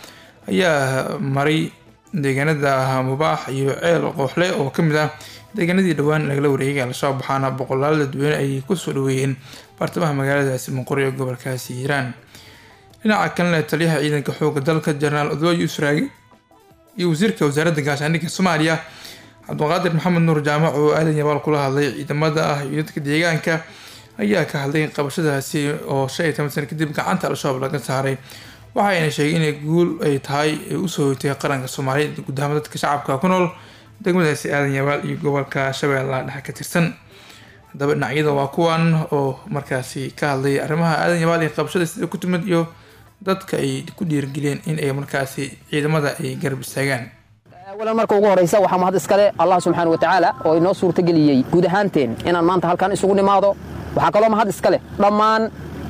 ayaa maray deegaanada mubaax iyo ceel qooxle oo kamid ah deegaanadii dhowaan lagala wareegay al-shabaab waxaana boqolaal dadweyne ay kusoo dhaweeyeen baartamaha magaaladaasi muqori ee gobolkaasi hiiraan dhinaca kalena taliyaha ciidanka xooga dalka jenaraal odwaa yuusuf raagi iyo wasiirka wasaaradda gaashaandhigga soomaaliya cabdiqaadir maxamed nuur jaamac oo aadan yabaal kula hadlay ciidamada ah iyo dadka deegaanka ayaa ka hadlay qabashadaasi oo shan iyo toban sana kadib gacanta al-shabaab laga saaray waxayna sheegay inay guul ay tahay ay usoo hoytay qaranka soomaaliyeed guud ahaan dadka shacabka ku nool degmadaasi aadan yabaal iyo gobolka shabeellaha dhexe ka tirsan haddaba dhinacyada waa kuwan oo markaasi ka hadlay arrimaha aadan yabaal iyo qabashada sida ku timid iyo dadka ay ku dhiirigeliyeen in ay markaasi ciidamada ay garab istaagaan awalan marka ugu horaysa waxaa mahad iskale allah subxaana wa tacaala oo inoo suurtageliyey guud ahaanteen inaan maanta halkan isugu nimaado waxaa kaloo mahad iska leh dhammaan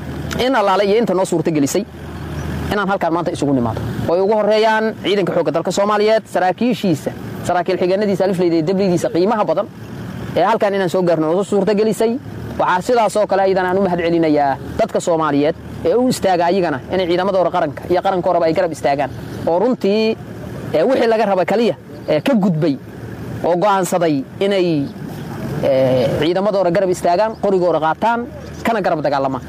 in allaale iyo inta noo suurtagelisay inaan halkaan maanta isugu nimaado oo ay ugu horeeyaan ciidanka xoogga dalka soomaaliyeed saraakiishiisa saraakiil xigeenadiisa alifleyda iyo dablidiisa qiimaha badan ee halkaan inaan soo gaarno noo suurtagelisay waxaa sidaas oo kale ayadan aan u mahad celinayaa dadka soomaaliyeed ee u istaaga ayagana inay ciidamadooda qaranka iyo qarankooraba ay garab istaagaan oo runtii wixii laga raba kaliya ka gudbay oo go'aansaday inay ciidamadooda garab istaagaan qorigooda qaataan kana garab dagaalamaan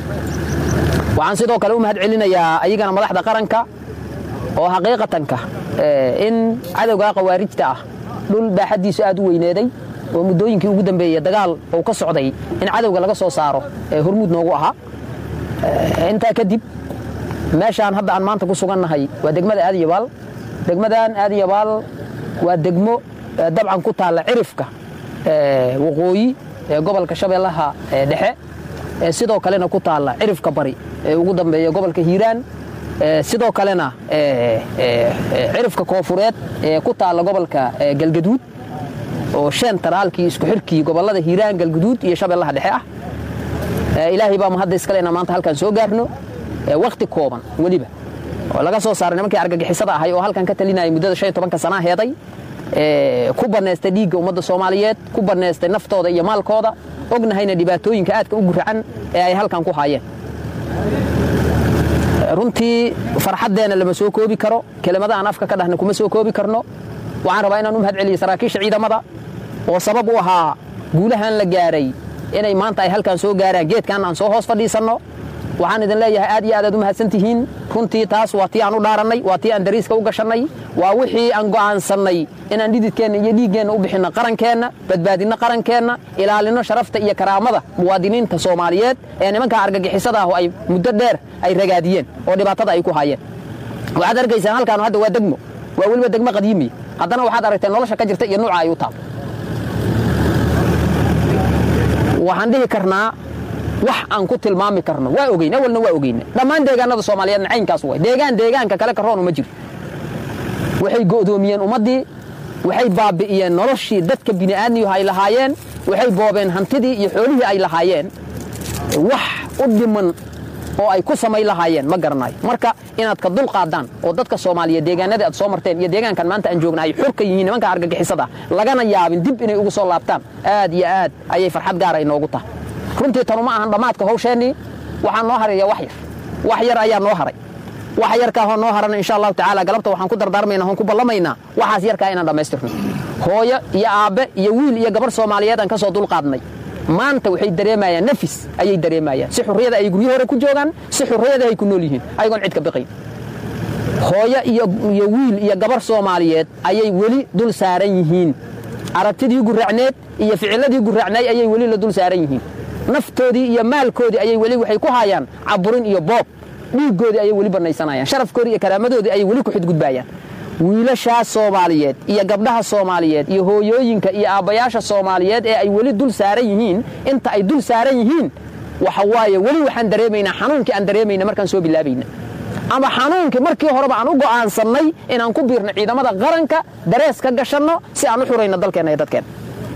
waxaan sidoo kale u mahad celinayaa ayagana madaxda qaranka oo xaqiiqatanka in cadowgaa khawaarijta ah dhul baaxaddiisu aad u weyneeday oo muddooyinkii ugu dambeeyey dagaal uu ka socday in cadowga laga soo saaro ee hormuud noogu ahaa intaa kadib meeshaan hadda aan maanta ku sugannahay waa degmada aadyabaal degmadan aadyabaal waa degmo dabcan ku taalla cirifka waqooyi ee gobolka shabeellaha dhexe sidoo kalena ku taalla cirifka bari ee ugu dambeeya gobolka hiiraan sidoo kalena cirifka koofureed ee ku taalla gobolka galgaduud oo shan taraalkii isku xirkii gobollada hiiraan galguduud iyo shabeellaha dhexe ah ilaahay baa mahadda iskalena maanta halkaan soo gaarno wakhti kooban weliba oo laga soo saaray nimankii argagixisada ahay oo halkan ka talinayay muddada shan iyo tobanka sanaa heeday ku bannaystay dhiigga ummadda soomaaliyeed ku bannaystay naftooda iyo maalkooda ognahayna dhibaatooyinka aadka u guracan ee ay halkan ku haayeen runtii farxaddeenna lama soo koobi karo kelimada aan afka ka dhahna kuma soo koobi karno waxaan rabaa inaan u mahad celiyo saraakiisha ciidamada oo sabab u ahaa guulahan la gaaray inay maanta ay halkan soo gaaraan geedkan aan soo hoos fadhiisanno waxaan idin leeyahay aad iyo aad aad u mahadsan tihiin runtii taas waa tii aan u dhaarannay waa tii aan dariiska u gashannay waa wixii aan go'aansannay inaan dhididkeenna iyo dhiiggeenna u bixinno qarankeenna badbaadinno qarankeenna ilaalinno sharafta iyo karaamada muwaadiniinta soomaaliyeed ee nimankaa argagixisada ah oo ay muddo dheer ay ragaadiyeen oo dhibaatada ay ku haayeen waxaad argaysaan halkaan hadda waa degmo waa weliba degmo qadiimiya haddana waxaad aragteen nolosha ka jirta iyo nuuca ay u taal waxaan dhihi karnaa wax aan ku tilmaami karno waa ogeyn awalna waa ogeyna dhammaan deegaanada soomaaliyeedna caynkaas way deegaan deegaanka kale karoon uma jiro waxay go'doomiyeen ummaddii waxay baabi'iyeen noloshii dadka bini'aadmiyuhu ay lahaayeen waxay boobeen hantidii iyo xoolihii ay lahaayeen wax u dhiman oo ay ku samayn lahaayeen ma garanayo marka inaad ka dul qaadaan oo dadka soomaaliyeed deegaanadii aad soo marteen iyo deegaankan maanta aan joogna ay xur ka yihiin nimanka argagixisada lagana yaabin dib inay ugu soo laabtaan aad iyo aad ayay farxad gaara inoogu tahay runtii tanu ma ahan dhammaadka hawsheennii waxaa noo haraya wax yar wax yar ayaa noo haray wax yarkaahoo noo harana insha allahu tacaala galabta waxaan ku dardaarmaynaa oon ku ballamaynaa waxaas yarkaa inaan dhammaystirno hooyo iyo aabbe iyo wiil iyo gabarh soomaaliyeed aan ka soo dulqaadnay maanta waxay dareemayaan nafis ayay dareemayaan si xurriyada ay guryo hore ku joogaan si xurriyada ay ku nool yihiin ayagoon cid ka biqayn hooyo iyo wiil iyo gabarh soomaaliyeed ayay weli dul saaran yihiin aragtidii guraacneed iyo ficiladii guraacnay ayay weli la dul saaran yihiin naftoodii iyo maalkoodii ayay weli waxay ku haayaan caburin iyo boob dhiiggoodii ayay weli bannaysanayaan sharafkoodii iyo karaamadoodii ayay weli ku xidgudbaayaan wiilashaas soomaaliyeed iyo gabdhaha soomaaliyeed iyo hooyooyinka iyo aabbayaasha soomaaliyeed ee ay weli dul saaran yihiin inta ay dul saaran yihiin waxa waaye weli waxaan dareemaynaa xanuunkii aan dareemayna markaan soo bilaabayna ama xanuunkii markii horeba aan u go'aansannay inaan ku biirno ciidamada qaranka darees ka gashanno si aan u xurayno dalkeenna iyo dadkeenna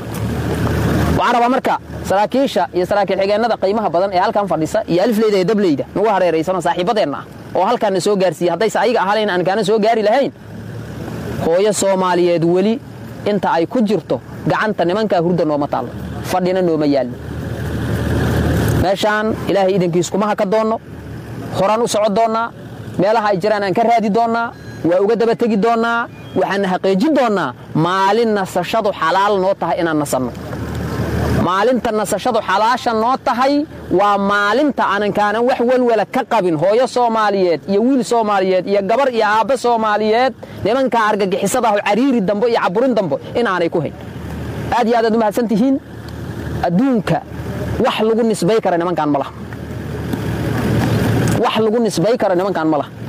waxaan rabaa marka saraakiisha iyo saraakiil xigeennada qiimaha badan ee halkan fadhisa iyo alifleyda iyo dableyda nagu hareeraysanoo saaxiibadeenna ah oo halkaanna soo gaarsiiye haddayse ayaga ahaalayn aan kaana soo gaari lahayn hooyo soomaaliyeed weli inta ay ku jirto gacanta nimankaa hurda nooma taallo fadhina nooma yaallo meeshaan ilaahay idankiis kuma haka doonno horaan u soco doonnaa meelaha ay jiraan aan ka raadi doonnaa waa uga daba tegi doonnaa waxaanna xaqiijin doonnaa maalin nasashadu xalaal noo tahay inaan nasanno maalinta nasashadu xalaasha noo tahay waa maalinta aanan kaanan wax welwela ka qabin hooyo soomaaliyeed iyo wiil soomaaliyeed iyo gabar iyo aabbe soomaaliyeed nimankaa argagixisadaah cariiri dambo iyo caburin dambo inaanay ku hayn aad iyo aad aad u mahadsan tihiin adduunka wax lagu nisbay kara nimankaan ma laha wax lagu nisbay kara nimankaan ma laha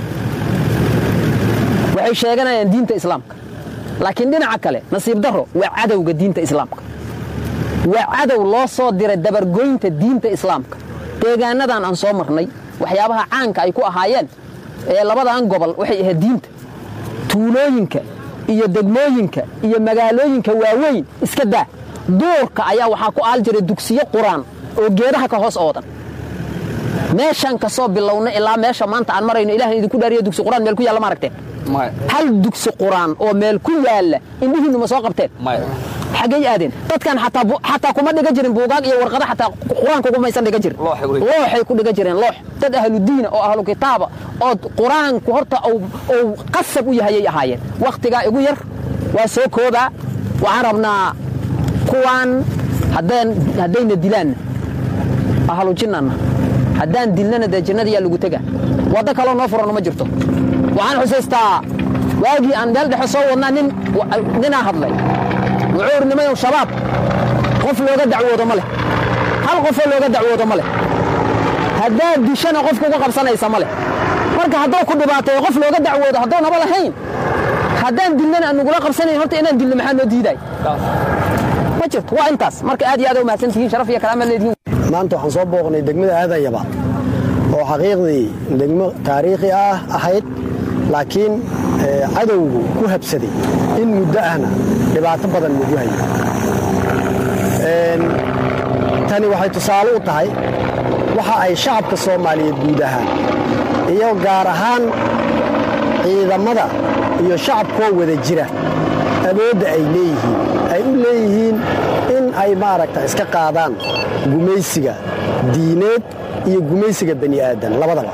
waxay sheeganayaan diinta islaamka laakiin dhinaca kale nasiib darro waa cadowga diinta islaamka waa cadow loo soo diray dabargoynta diinta islaamka deegaanadan aan soo marnay waxyaabaha caanka ay ku ahaayeen ee labadan gobol waxay ahayd diinta tuulooyinka iyo degmooyinka iyo magaalooyinka waaweyn iska daa duurka ayaa waxaa ku aal jiray dugsiyo quraan oo geedaha ka hoos oodan meeshaan ka soo bilowna ilaa meesha maanta aan marayno ilahan idinku dhaariyo dugsi quraan meel ku yaalla ma aragteen hal dugsi quraan oo meel ku yaalla indhihiinnu ma soo qabteen xaggay aadeen dadkan xataa kuma dhiga jirin buugaag iyo warqada xataa qur-aanka kumaysan dhiga jirin looxay ku dhiga jireen loox dad ahludiina oo ahlu kitaaba oo qur-aanku horta uu qasab u yahayay ahaayeen wakhtigaa igu yar waa soo koobaa waxaan rabnaa kuwaan haddayna dilaanna ahlu jinnanna haddaan dilnana dee jannada yaa lagu tega waddo kaloo noo furano ma jirto waxaan xusaystaa waagii aan meel dhexe soo wadnaa ninaa hadlay wuxuu iri nimayow shabaab qof looga dacwoodo ma leh hal qofoo looga dacwoodo ma leh haddaad dishana qofka uga qabsanaysa ma leh marka hadduu ku dhibaateeyo qof looga dacwoodo haddoonaba lahayn haddaan dilnana aan nugula qabsanayn horta inaan dilno maxaa noo diidaay ma jirto waa intaas marka aad iyo aad u mahadsan tihiin sharaf iyo karaama leedihiin maanta waxaan soo booqnay degmada aadayaba oo xaqiiqdii degmo taariikhi ah ahayd laakiin cadowgu ku habsaday in muddo ahna dhibaato badan lagu hayo tani waxay tusaale u tahay waxa ay shacabka soomaaliyeed guud ahaan iyo gaar ahaan ciidamada iyo shacabkoo wada jira awoodda ay leeyihiin ay u leeyihiin in ay maaragta iska qaadaan gumaysiga diineed iyo gumaysiga bani aadan labadaba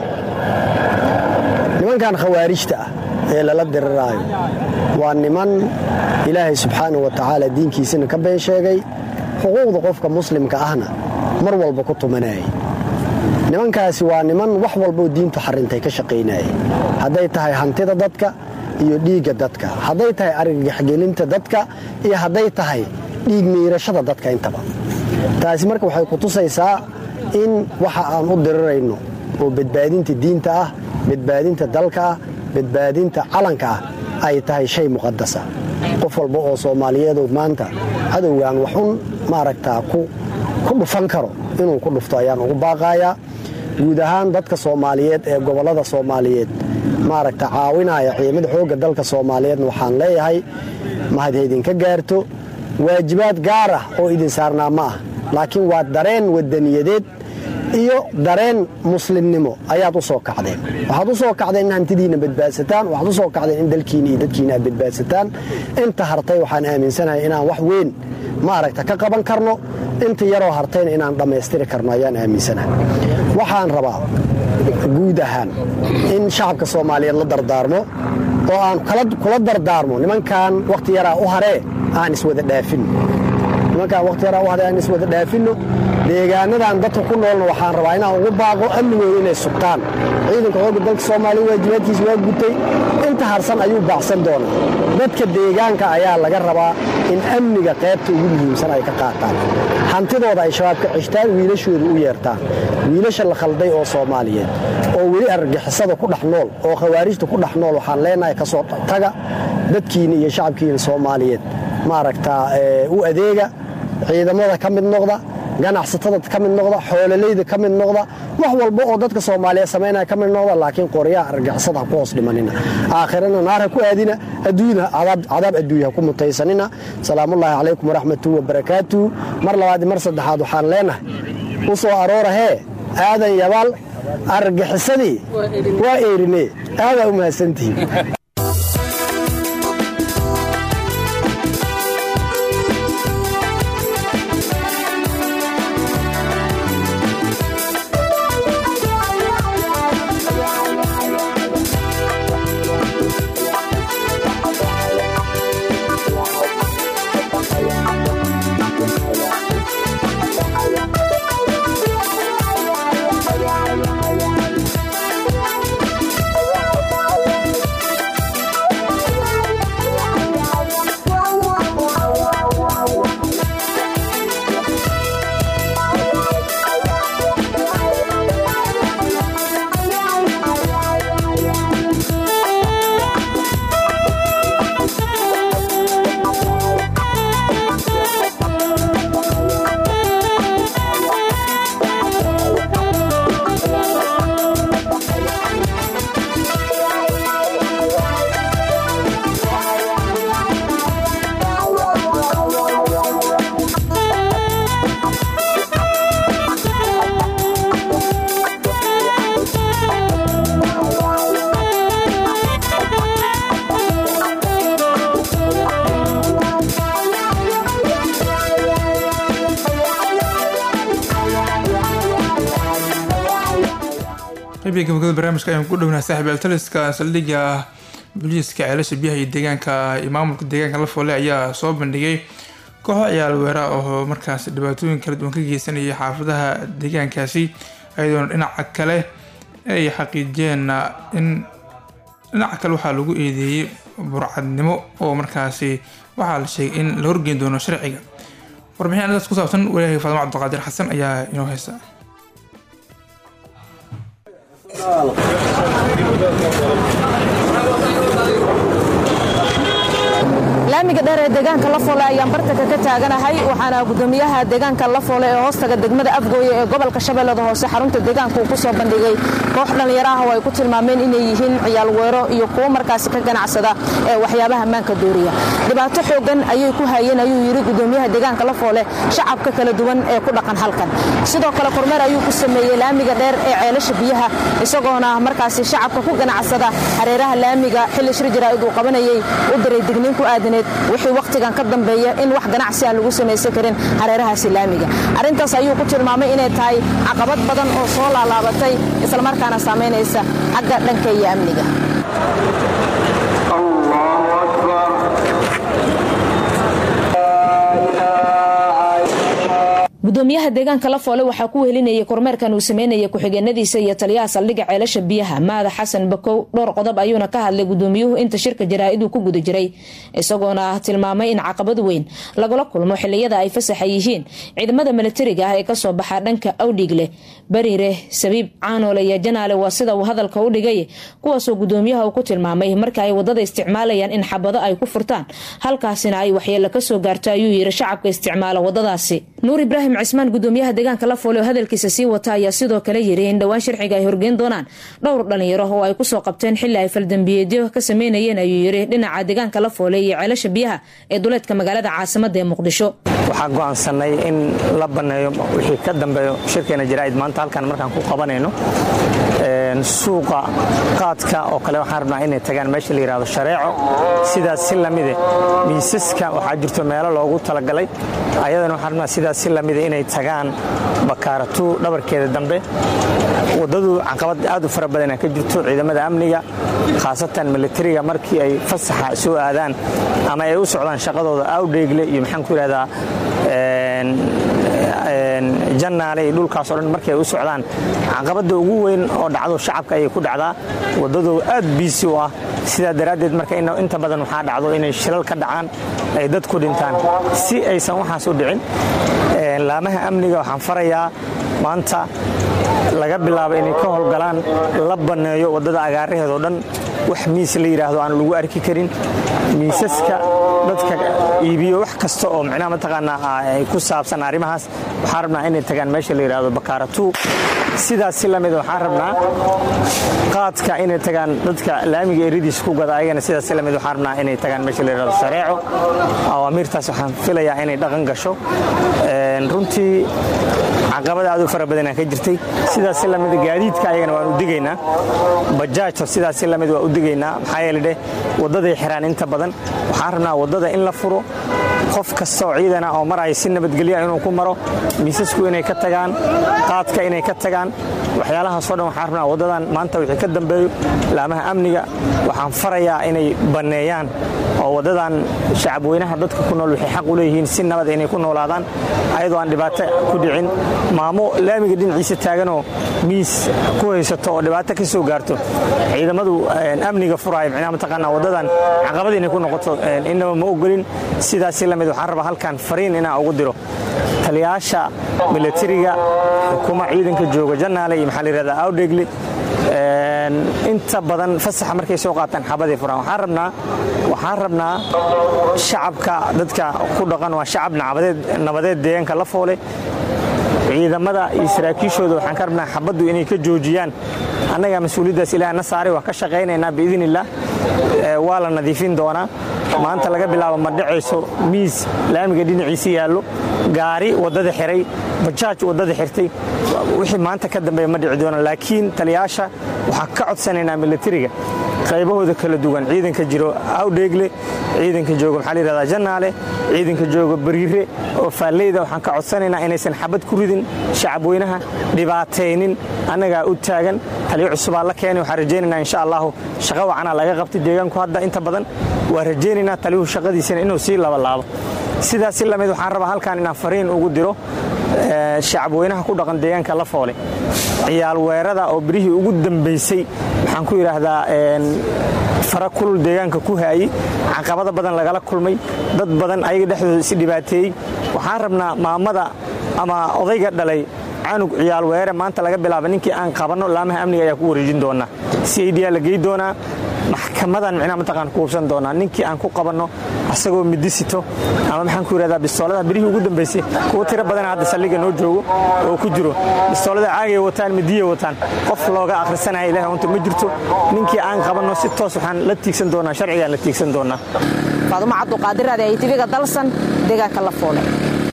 nimankan khawaarijta ah ee lala diriraayo waa niman ilaahay subxaanau wa tacaala diinkiisina ka been sheegay xuquuqda qofka muslimka ahna mar walba ku tumanayay nimankaasi waa niman wax walboo diintu xarintay ka shaqaynayay hadday tahay hantida dadka iyo dhiigga dadka hadday tahay argagaxgelinta dadka iyo hadday tahay dhiig miirashada dadka intaba taasi marka waxay ku tusaysaa in waxa aan u dirirayno oo badbaadinta diinta ah badbaadinta dalka ah badbaadinta calanka ah ay tahay shay muqadasa qof walba oo soomaaliyeedu maanta cadowgan waxun maaragtaa ku dhufan karo inuu ku dhufto ayaan ugu baaqayaa guud ahaan dadka soomaaliyeed ee gobollada soomaaliyeed maaragta caawinaya ciidamada xoogga dalka soomaaliyeedna waxaan leeyahay mahad haydinka gaarto waajibaad gaar ah oo idin saarnaa ma ah laakiin waa dareen wadaniyadeed iyo dareen muslimnimo ayaad u soo kacdeen waxaad u soo kacdeen in hantidiinna badbaadsataan waxaad u soo kacdeen in dalkiina iyo dadkiina aad badbaadsataan inta hartay waxaan aaminsanahay inaan wax weyn maaragta ka qaban karno inta yaroo hartayna inaan dhammaystiri karno ayaan aaminsanahay waxaan rabaa guud ahaan in shacabka soomaaliyeed la dardaarmo oo aan kula dardaarmo nimankan wakhti yaraa u haree aan iswada dhaafinno nimankaan wakhti yaraa u haree aan iswada dhaafinno deegaanadan dadka ku noolna waxaan rabaa inaan ugu baaqo amnigooda inay sugtaan ciidanka xoogga dalka soomaaliya waajibaadkiisa waa gutay inta harsan ayuu baacsan doonaa dadka deegaanka ayaa laga rabaa in amniga qaybta ugu muhiimsan ay ka qaataan hantidooda ay shabaab ka cishtaan wiilashooda u yeertaan wiilasha la khalday oo soomaaliyeed oo weli argagixisada ku dhex nool oo khawaarijta ku dhex nool waxaan leenahay ka soo taga dadkiina iyo shacabkiina soomaaliyeed maaragtaa u adeega ciidamada ka mid noqda ganacsatada ka mid noqda xoololayda ka mid noqda wax walba oo dadka soomaaliyeed samaynaya ka mid noqda laakiin qoryaha argagixisada ha ku hoos dhimanina aakhirana naar ha ku aadina adduunyana cadaab adduunya ha ku mutaysanina salaamullaahi calaykum waraxmatuhu wabarakaatuhu mar labaad mar saddexaad waxaan leenahay u soo aroora hee aadan yabaal argagixisadii waa eerine aadaa u mahadsantihiin qaybta gabagabada barnaamijka ayaan ku dhownaha saaxiib altaliska saldhigga booliiska ceelasha biyaha iyo deegaanka iyo maamulka deegaanka la foole ayaa soo bandhigay kooxo ciyaal weera oo markaas dhibaatooyin kala duwan ka geysanaya xaafadaha deegaankaasi ayadoona dhinaca kale ay xaqiijiyeen in dhinaca kale waxaa lagu eedeeyey burcadnimo oo markaasi waxaa la sheegay in la horgeyn doono sharciga warbixin arrintaas ku saabsan walaahay faadimo cabdiqaadir xasan ayaa inoo haysa laamiga dheer ee deegaanka lafoole ayaan bartanka ka taaganahay waxaana gudoomiyaha deegaanka lafoole ee hoostaga degmada afgooye ee gobolka shabeellada hoose xarunta deegaanka uu ku soo bandhigay koox dhallinyaro ah oo ay ku tilmaameen inay yihiin ciyaal weero iyo kuwo markaasi ka ganacsada ee waxyaabaha maanka dooriya dhibaato xoogan ayay ku hayeen ayuu yidhi gudoomiyaha deegaanka lafoole shacabka kala duwan ee ku dhaqan halkan sidoo kale kormeer ayuu ku sameeyey laamiga dheer ee ceelasha biyaha isagoona markaasi shacabka ku ganacsada hareeraha laamiga xilli shir jaraa'id uu qabanayay u diray digniin ku aadaneed wixii wakhtigan ka dambeeya in wax ganacsi aan lagu samaysan karin hareerahaasi laamiga arrintaas ayuu ku tilmaamay inay tahay caqabad badan oo soo laalaabatay islamarkaana saamaynaysa xagga dhanka iyo amniga gudoomiyaha deegaanka lafoole waxaa ku wehelinayay kormeerkan uu sameynaya ku-xigeenadiisa iyo taliyaha saldhigga ceelasha biyaha maada xasan bakow dhowr qodob ayuuna ka hadlay gudoomiyuhu inta shirka jaraa'iduu ku guda jiray isagoona tilmaamay in caqabad weyn lagula kulmo xiliyada ay fasaxa yihiin ciidamada milatariga ah ee kasoo baxa dhanka awdhiigle bariire sabiib caanoole iyo janaale waa sida uu hadalka u dhigay kuwaasoo gudoomiyaha uu ku tilmaamay marka ay wadada isticmaalayaan in xabado ay ku furtaan halkaasina ay waxyeelo kasoo gaarto ayuu yiri shacabka isticmaala wadadaasi nuur ibraahim cismaan gudoomiyaha deegaanka lafoole oo hadalkiisa sii wata ayaa sidoo kale yiri in dhowaan sharciga ay horgeyn doonaan dhowr dhalinyaro oo ay kusoo qabteen xili ay faldambiyeedyo ka sameynayeen ayuu yiri dhinaca deegaanka lafoole iyo ceelasha biyaha ee duleedka magaalada caasimada ee muqdisho waxaa go'aansanay in la banneeyo wixii ka dambeeyo shirkeena jaraa'id maanta halkan markaan ku qabanayno suuqa qaadka oo kale waxaan rabnaa inay tagaan meesha la yidhahdo shareeco sidaas si lamide miisaska waxaa jirto meelo loogu talagalay ayadana waxaan rabnaa sidaas si lamide inay tagaan bakaaratu dhabarkeeda dambe waddadu caqabad aad u fara badana ka jirto ciidamada amniga khaasatan militariga markii ay fasaxa soo aadaan ama ay u socdaan shaqadooda awdheegle iyo maxaan ku yidhahdaa jannaale iyo dhulkaasoo dhan markay u socdaan caqabadda ugu weyn oo dhacdo shacabka ayay ku dhacdaa waddadu aad biisi u ah sidaa daraaddeed marka inta badan waxaa dhacdo inay shilal ka dhacaan ay dad ku dhintaan si aysan waxaas u dhicin laamaha amniga waxaan farayaa maanta laga bilaabo inay ka howlgalaan la banneeyo waddada agaaraheedoo dhan wax miis la yidhaahdo aan lagu arki karin miisaska dadka iibiyo wax kasta oo micnaha mataqaanaa ay ku saabsan arrimahaas waxaan rabnaa inay tagaan meesha la yidhahdo bakaaratu sidaas si lamida waxaan rabnaa qaadka inay tagaan dadka laamiga eridiisa ku gada ayagana sidaas si lamid waxaan rabnaa inay tagaan meesha la yidhahdo shareeco awaamiirtaas waxaan filayaa inay dhaqan gasho runtii caqabada aad u fara badanaa ka jirtay sidaas si lamida gaadiidka ayagana waan u digaynaa bajaajta sidaas si lamid waa u digaynaa maxaa yeele dheh waddaday xiraan inta badan waxaan rabnaa waddada in la furo qof kasta oo ciidana oo maraya si nabadgelya inuu ku maro miisasku inay ka tagaan qaadka inay ka tagaan waxyaalahaasoo dhan waxaan rabnaa waddadan maanta wixii ka dambeeyo laamaha amniga waxaan farayaa inay banneeyaan oo waddadan shacabweynaha dadka ku nool waxay xaq u leeyihiin si nabad inay ku noolaadaan ayadoo aan dhibaato ku dhicin maamo laamiga dhinaciisa taaganoo miis ku haysato oo dhibaato ka soo gaarto ciidamadu amniga furaayo micnaha mataqaanaa waddadan caqabad inay ku noqoto innaba ma ogolin sidaasi lamid waxaan rabaa halkan fariin inaan ugu diro taliyaasha milatariga xukuma ciidanka jooga jannaale iyo maxaa la yidhahdaa awdhegle inta badan fasaxa markay soo qaataan xabaday furaan waxaan rabnaa waxaan rabnaa shacabka dadka ku dhaqan waa shacab nabadeed deegaanka la foole ciidamada iyo saraakiishooda waxaan ka rabnaa xabaddu inay ka joojiyaan annagaa mas-uuliyaddaas ilaah na saaray waa ka shaqaynaynaa biidn illah waa la nadiifin doonaa maanta laga bilaabo ma dhacayso miis laamiga dhinaciisa yaallo gaari waddada xiray bajaaj waddada xirtay wixii maanta ka dambeeya ma dhici doona laakiin taliyaasha waxaan ka codsanaynaa milatariga qaybahooda kala duwan ciidanka jiro awdheegle ciidanka jooga maxaa la yidhahdaa jannaale ciidanka jooga bariire oo faalleyda waxaan ka codsanaynaa inaysan xabad ku ridin shacabweynaha dhibaataynin annagaa u taagan taliyo cusubaa la keenay waxaan rajaynaynaa insha allahu shaqa wacanaa laga qabtay deegaanku hadda inta badan waa rajaynaynaa taliyuhu shaqadiisana inuu sii labalaabo sidaas si lamid waxaan rabaa halkan inaan fariin ugu diro shacabweynaha ku dhaqan deegaanka la foole ciyaal weerada oo birihii ugu dambaysay waxaan ku yidhaahdaa fara kulul deegaanka ku haayey caqabada badan lagala kulmay dad badan ayaga dhexdooda is dhibaateeyey waxaan rabnaa maamada ama odayga dhalay canug ciyaal weere maanta laga bilaaba ninkii aan qabanno laamaha amniga ayaa ku wareejin doonaa c i d la gey doonaa maxkamadan micnaha mataqaan ku hubsan doonaa ninkii aan ku qabanno asagoo midisito ama maxaan ku yidhahdaa bistoolada birihii ugu dambaysay kuwo tiro badan hadda saldhigga noo joogo oo ku jiro bistoolada caagay wataan midiyay wataan qof looga akhrisanaya ilahay unta ma jirto ninkii aan qabanno si toos waxaan la tiigsan doonaa sharcigaan la tiigsan doonaa faadumo cabduqaadiraade ay tiviga dalsan deegaanka la foole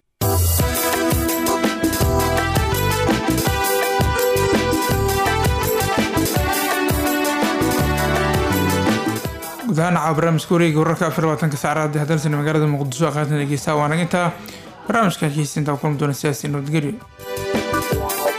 guud ahaan caawa barnaamijka wareega wararka afar labaatanka saacadaad hadalsana magaalada muqdisho aqaartan dhegeysta waana intaa barnaamijka hegeystinta kulmi doona siyaasi nabadgelyo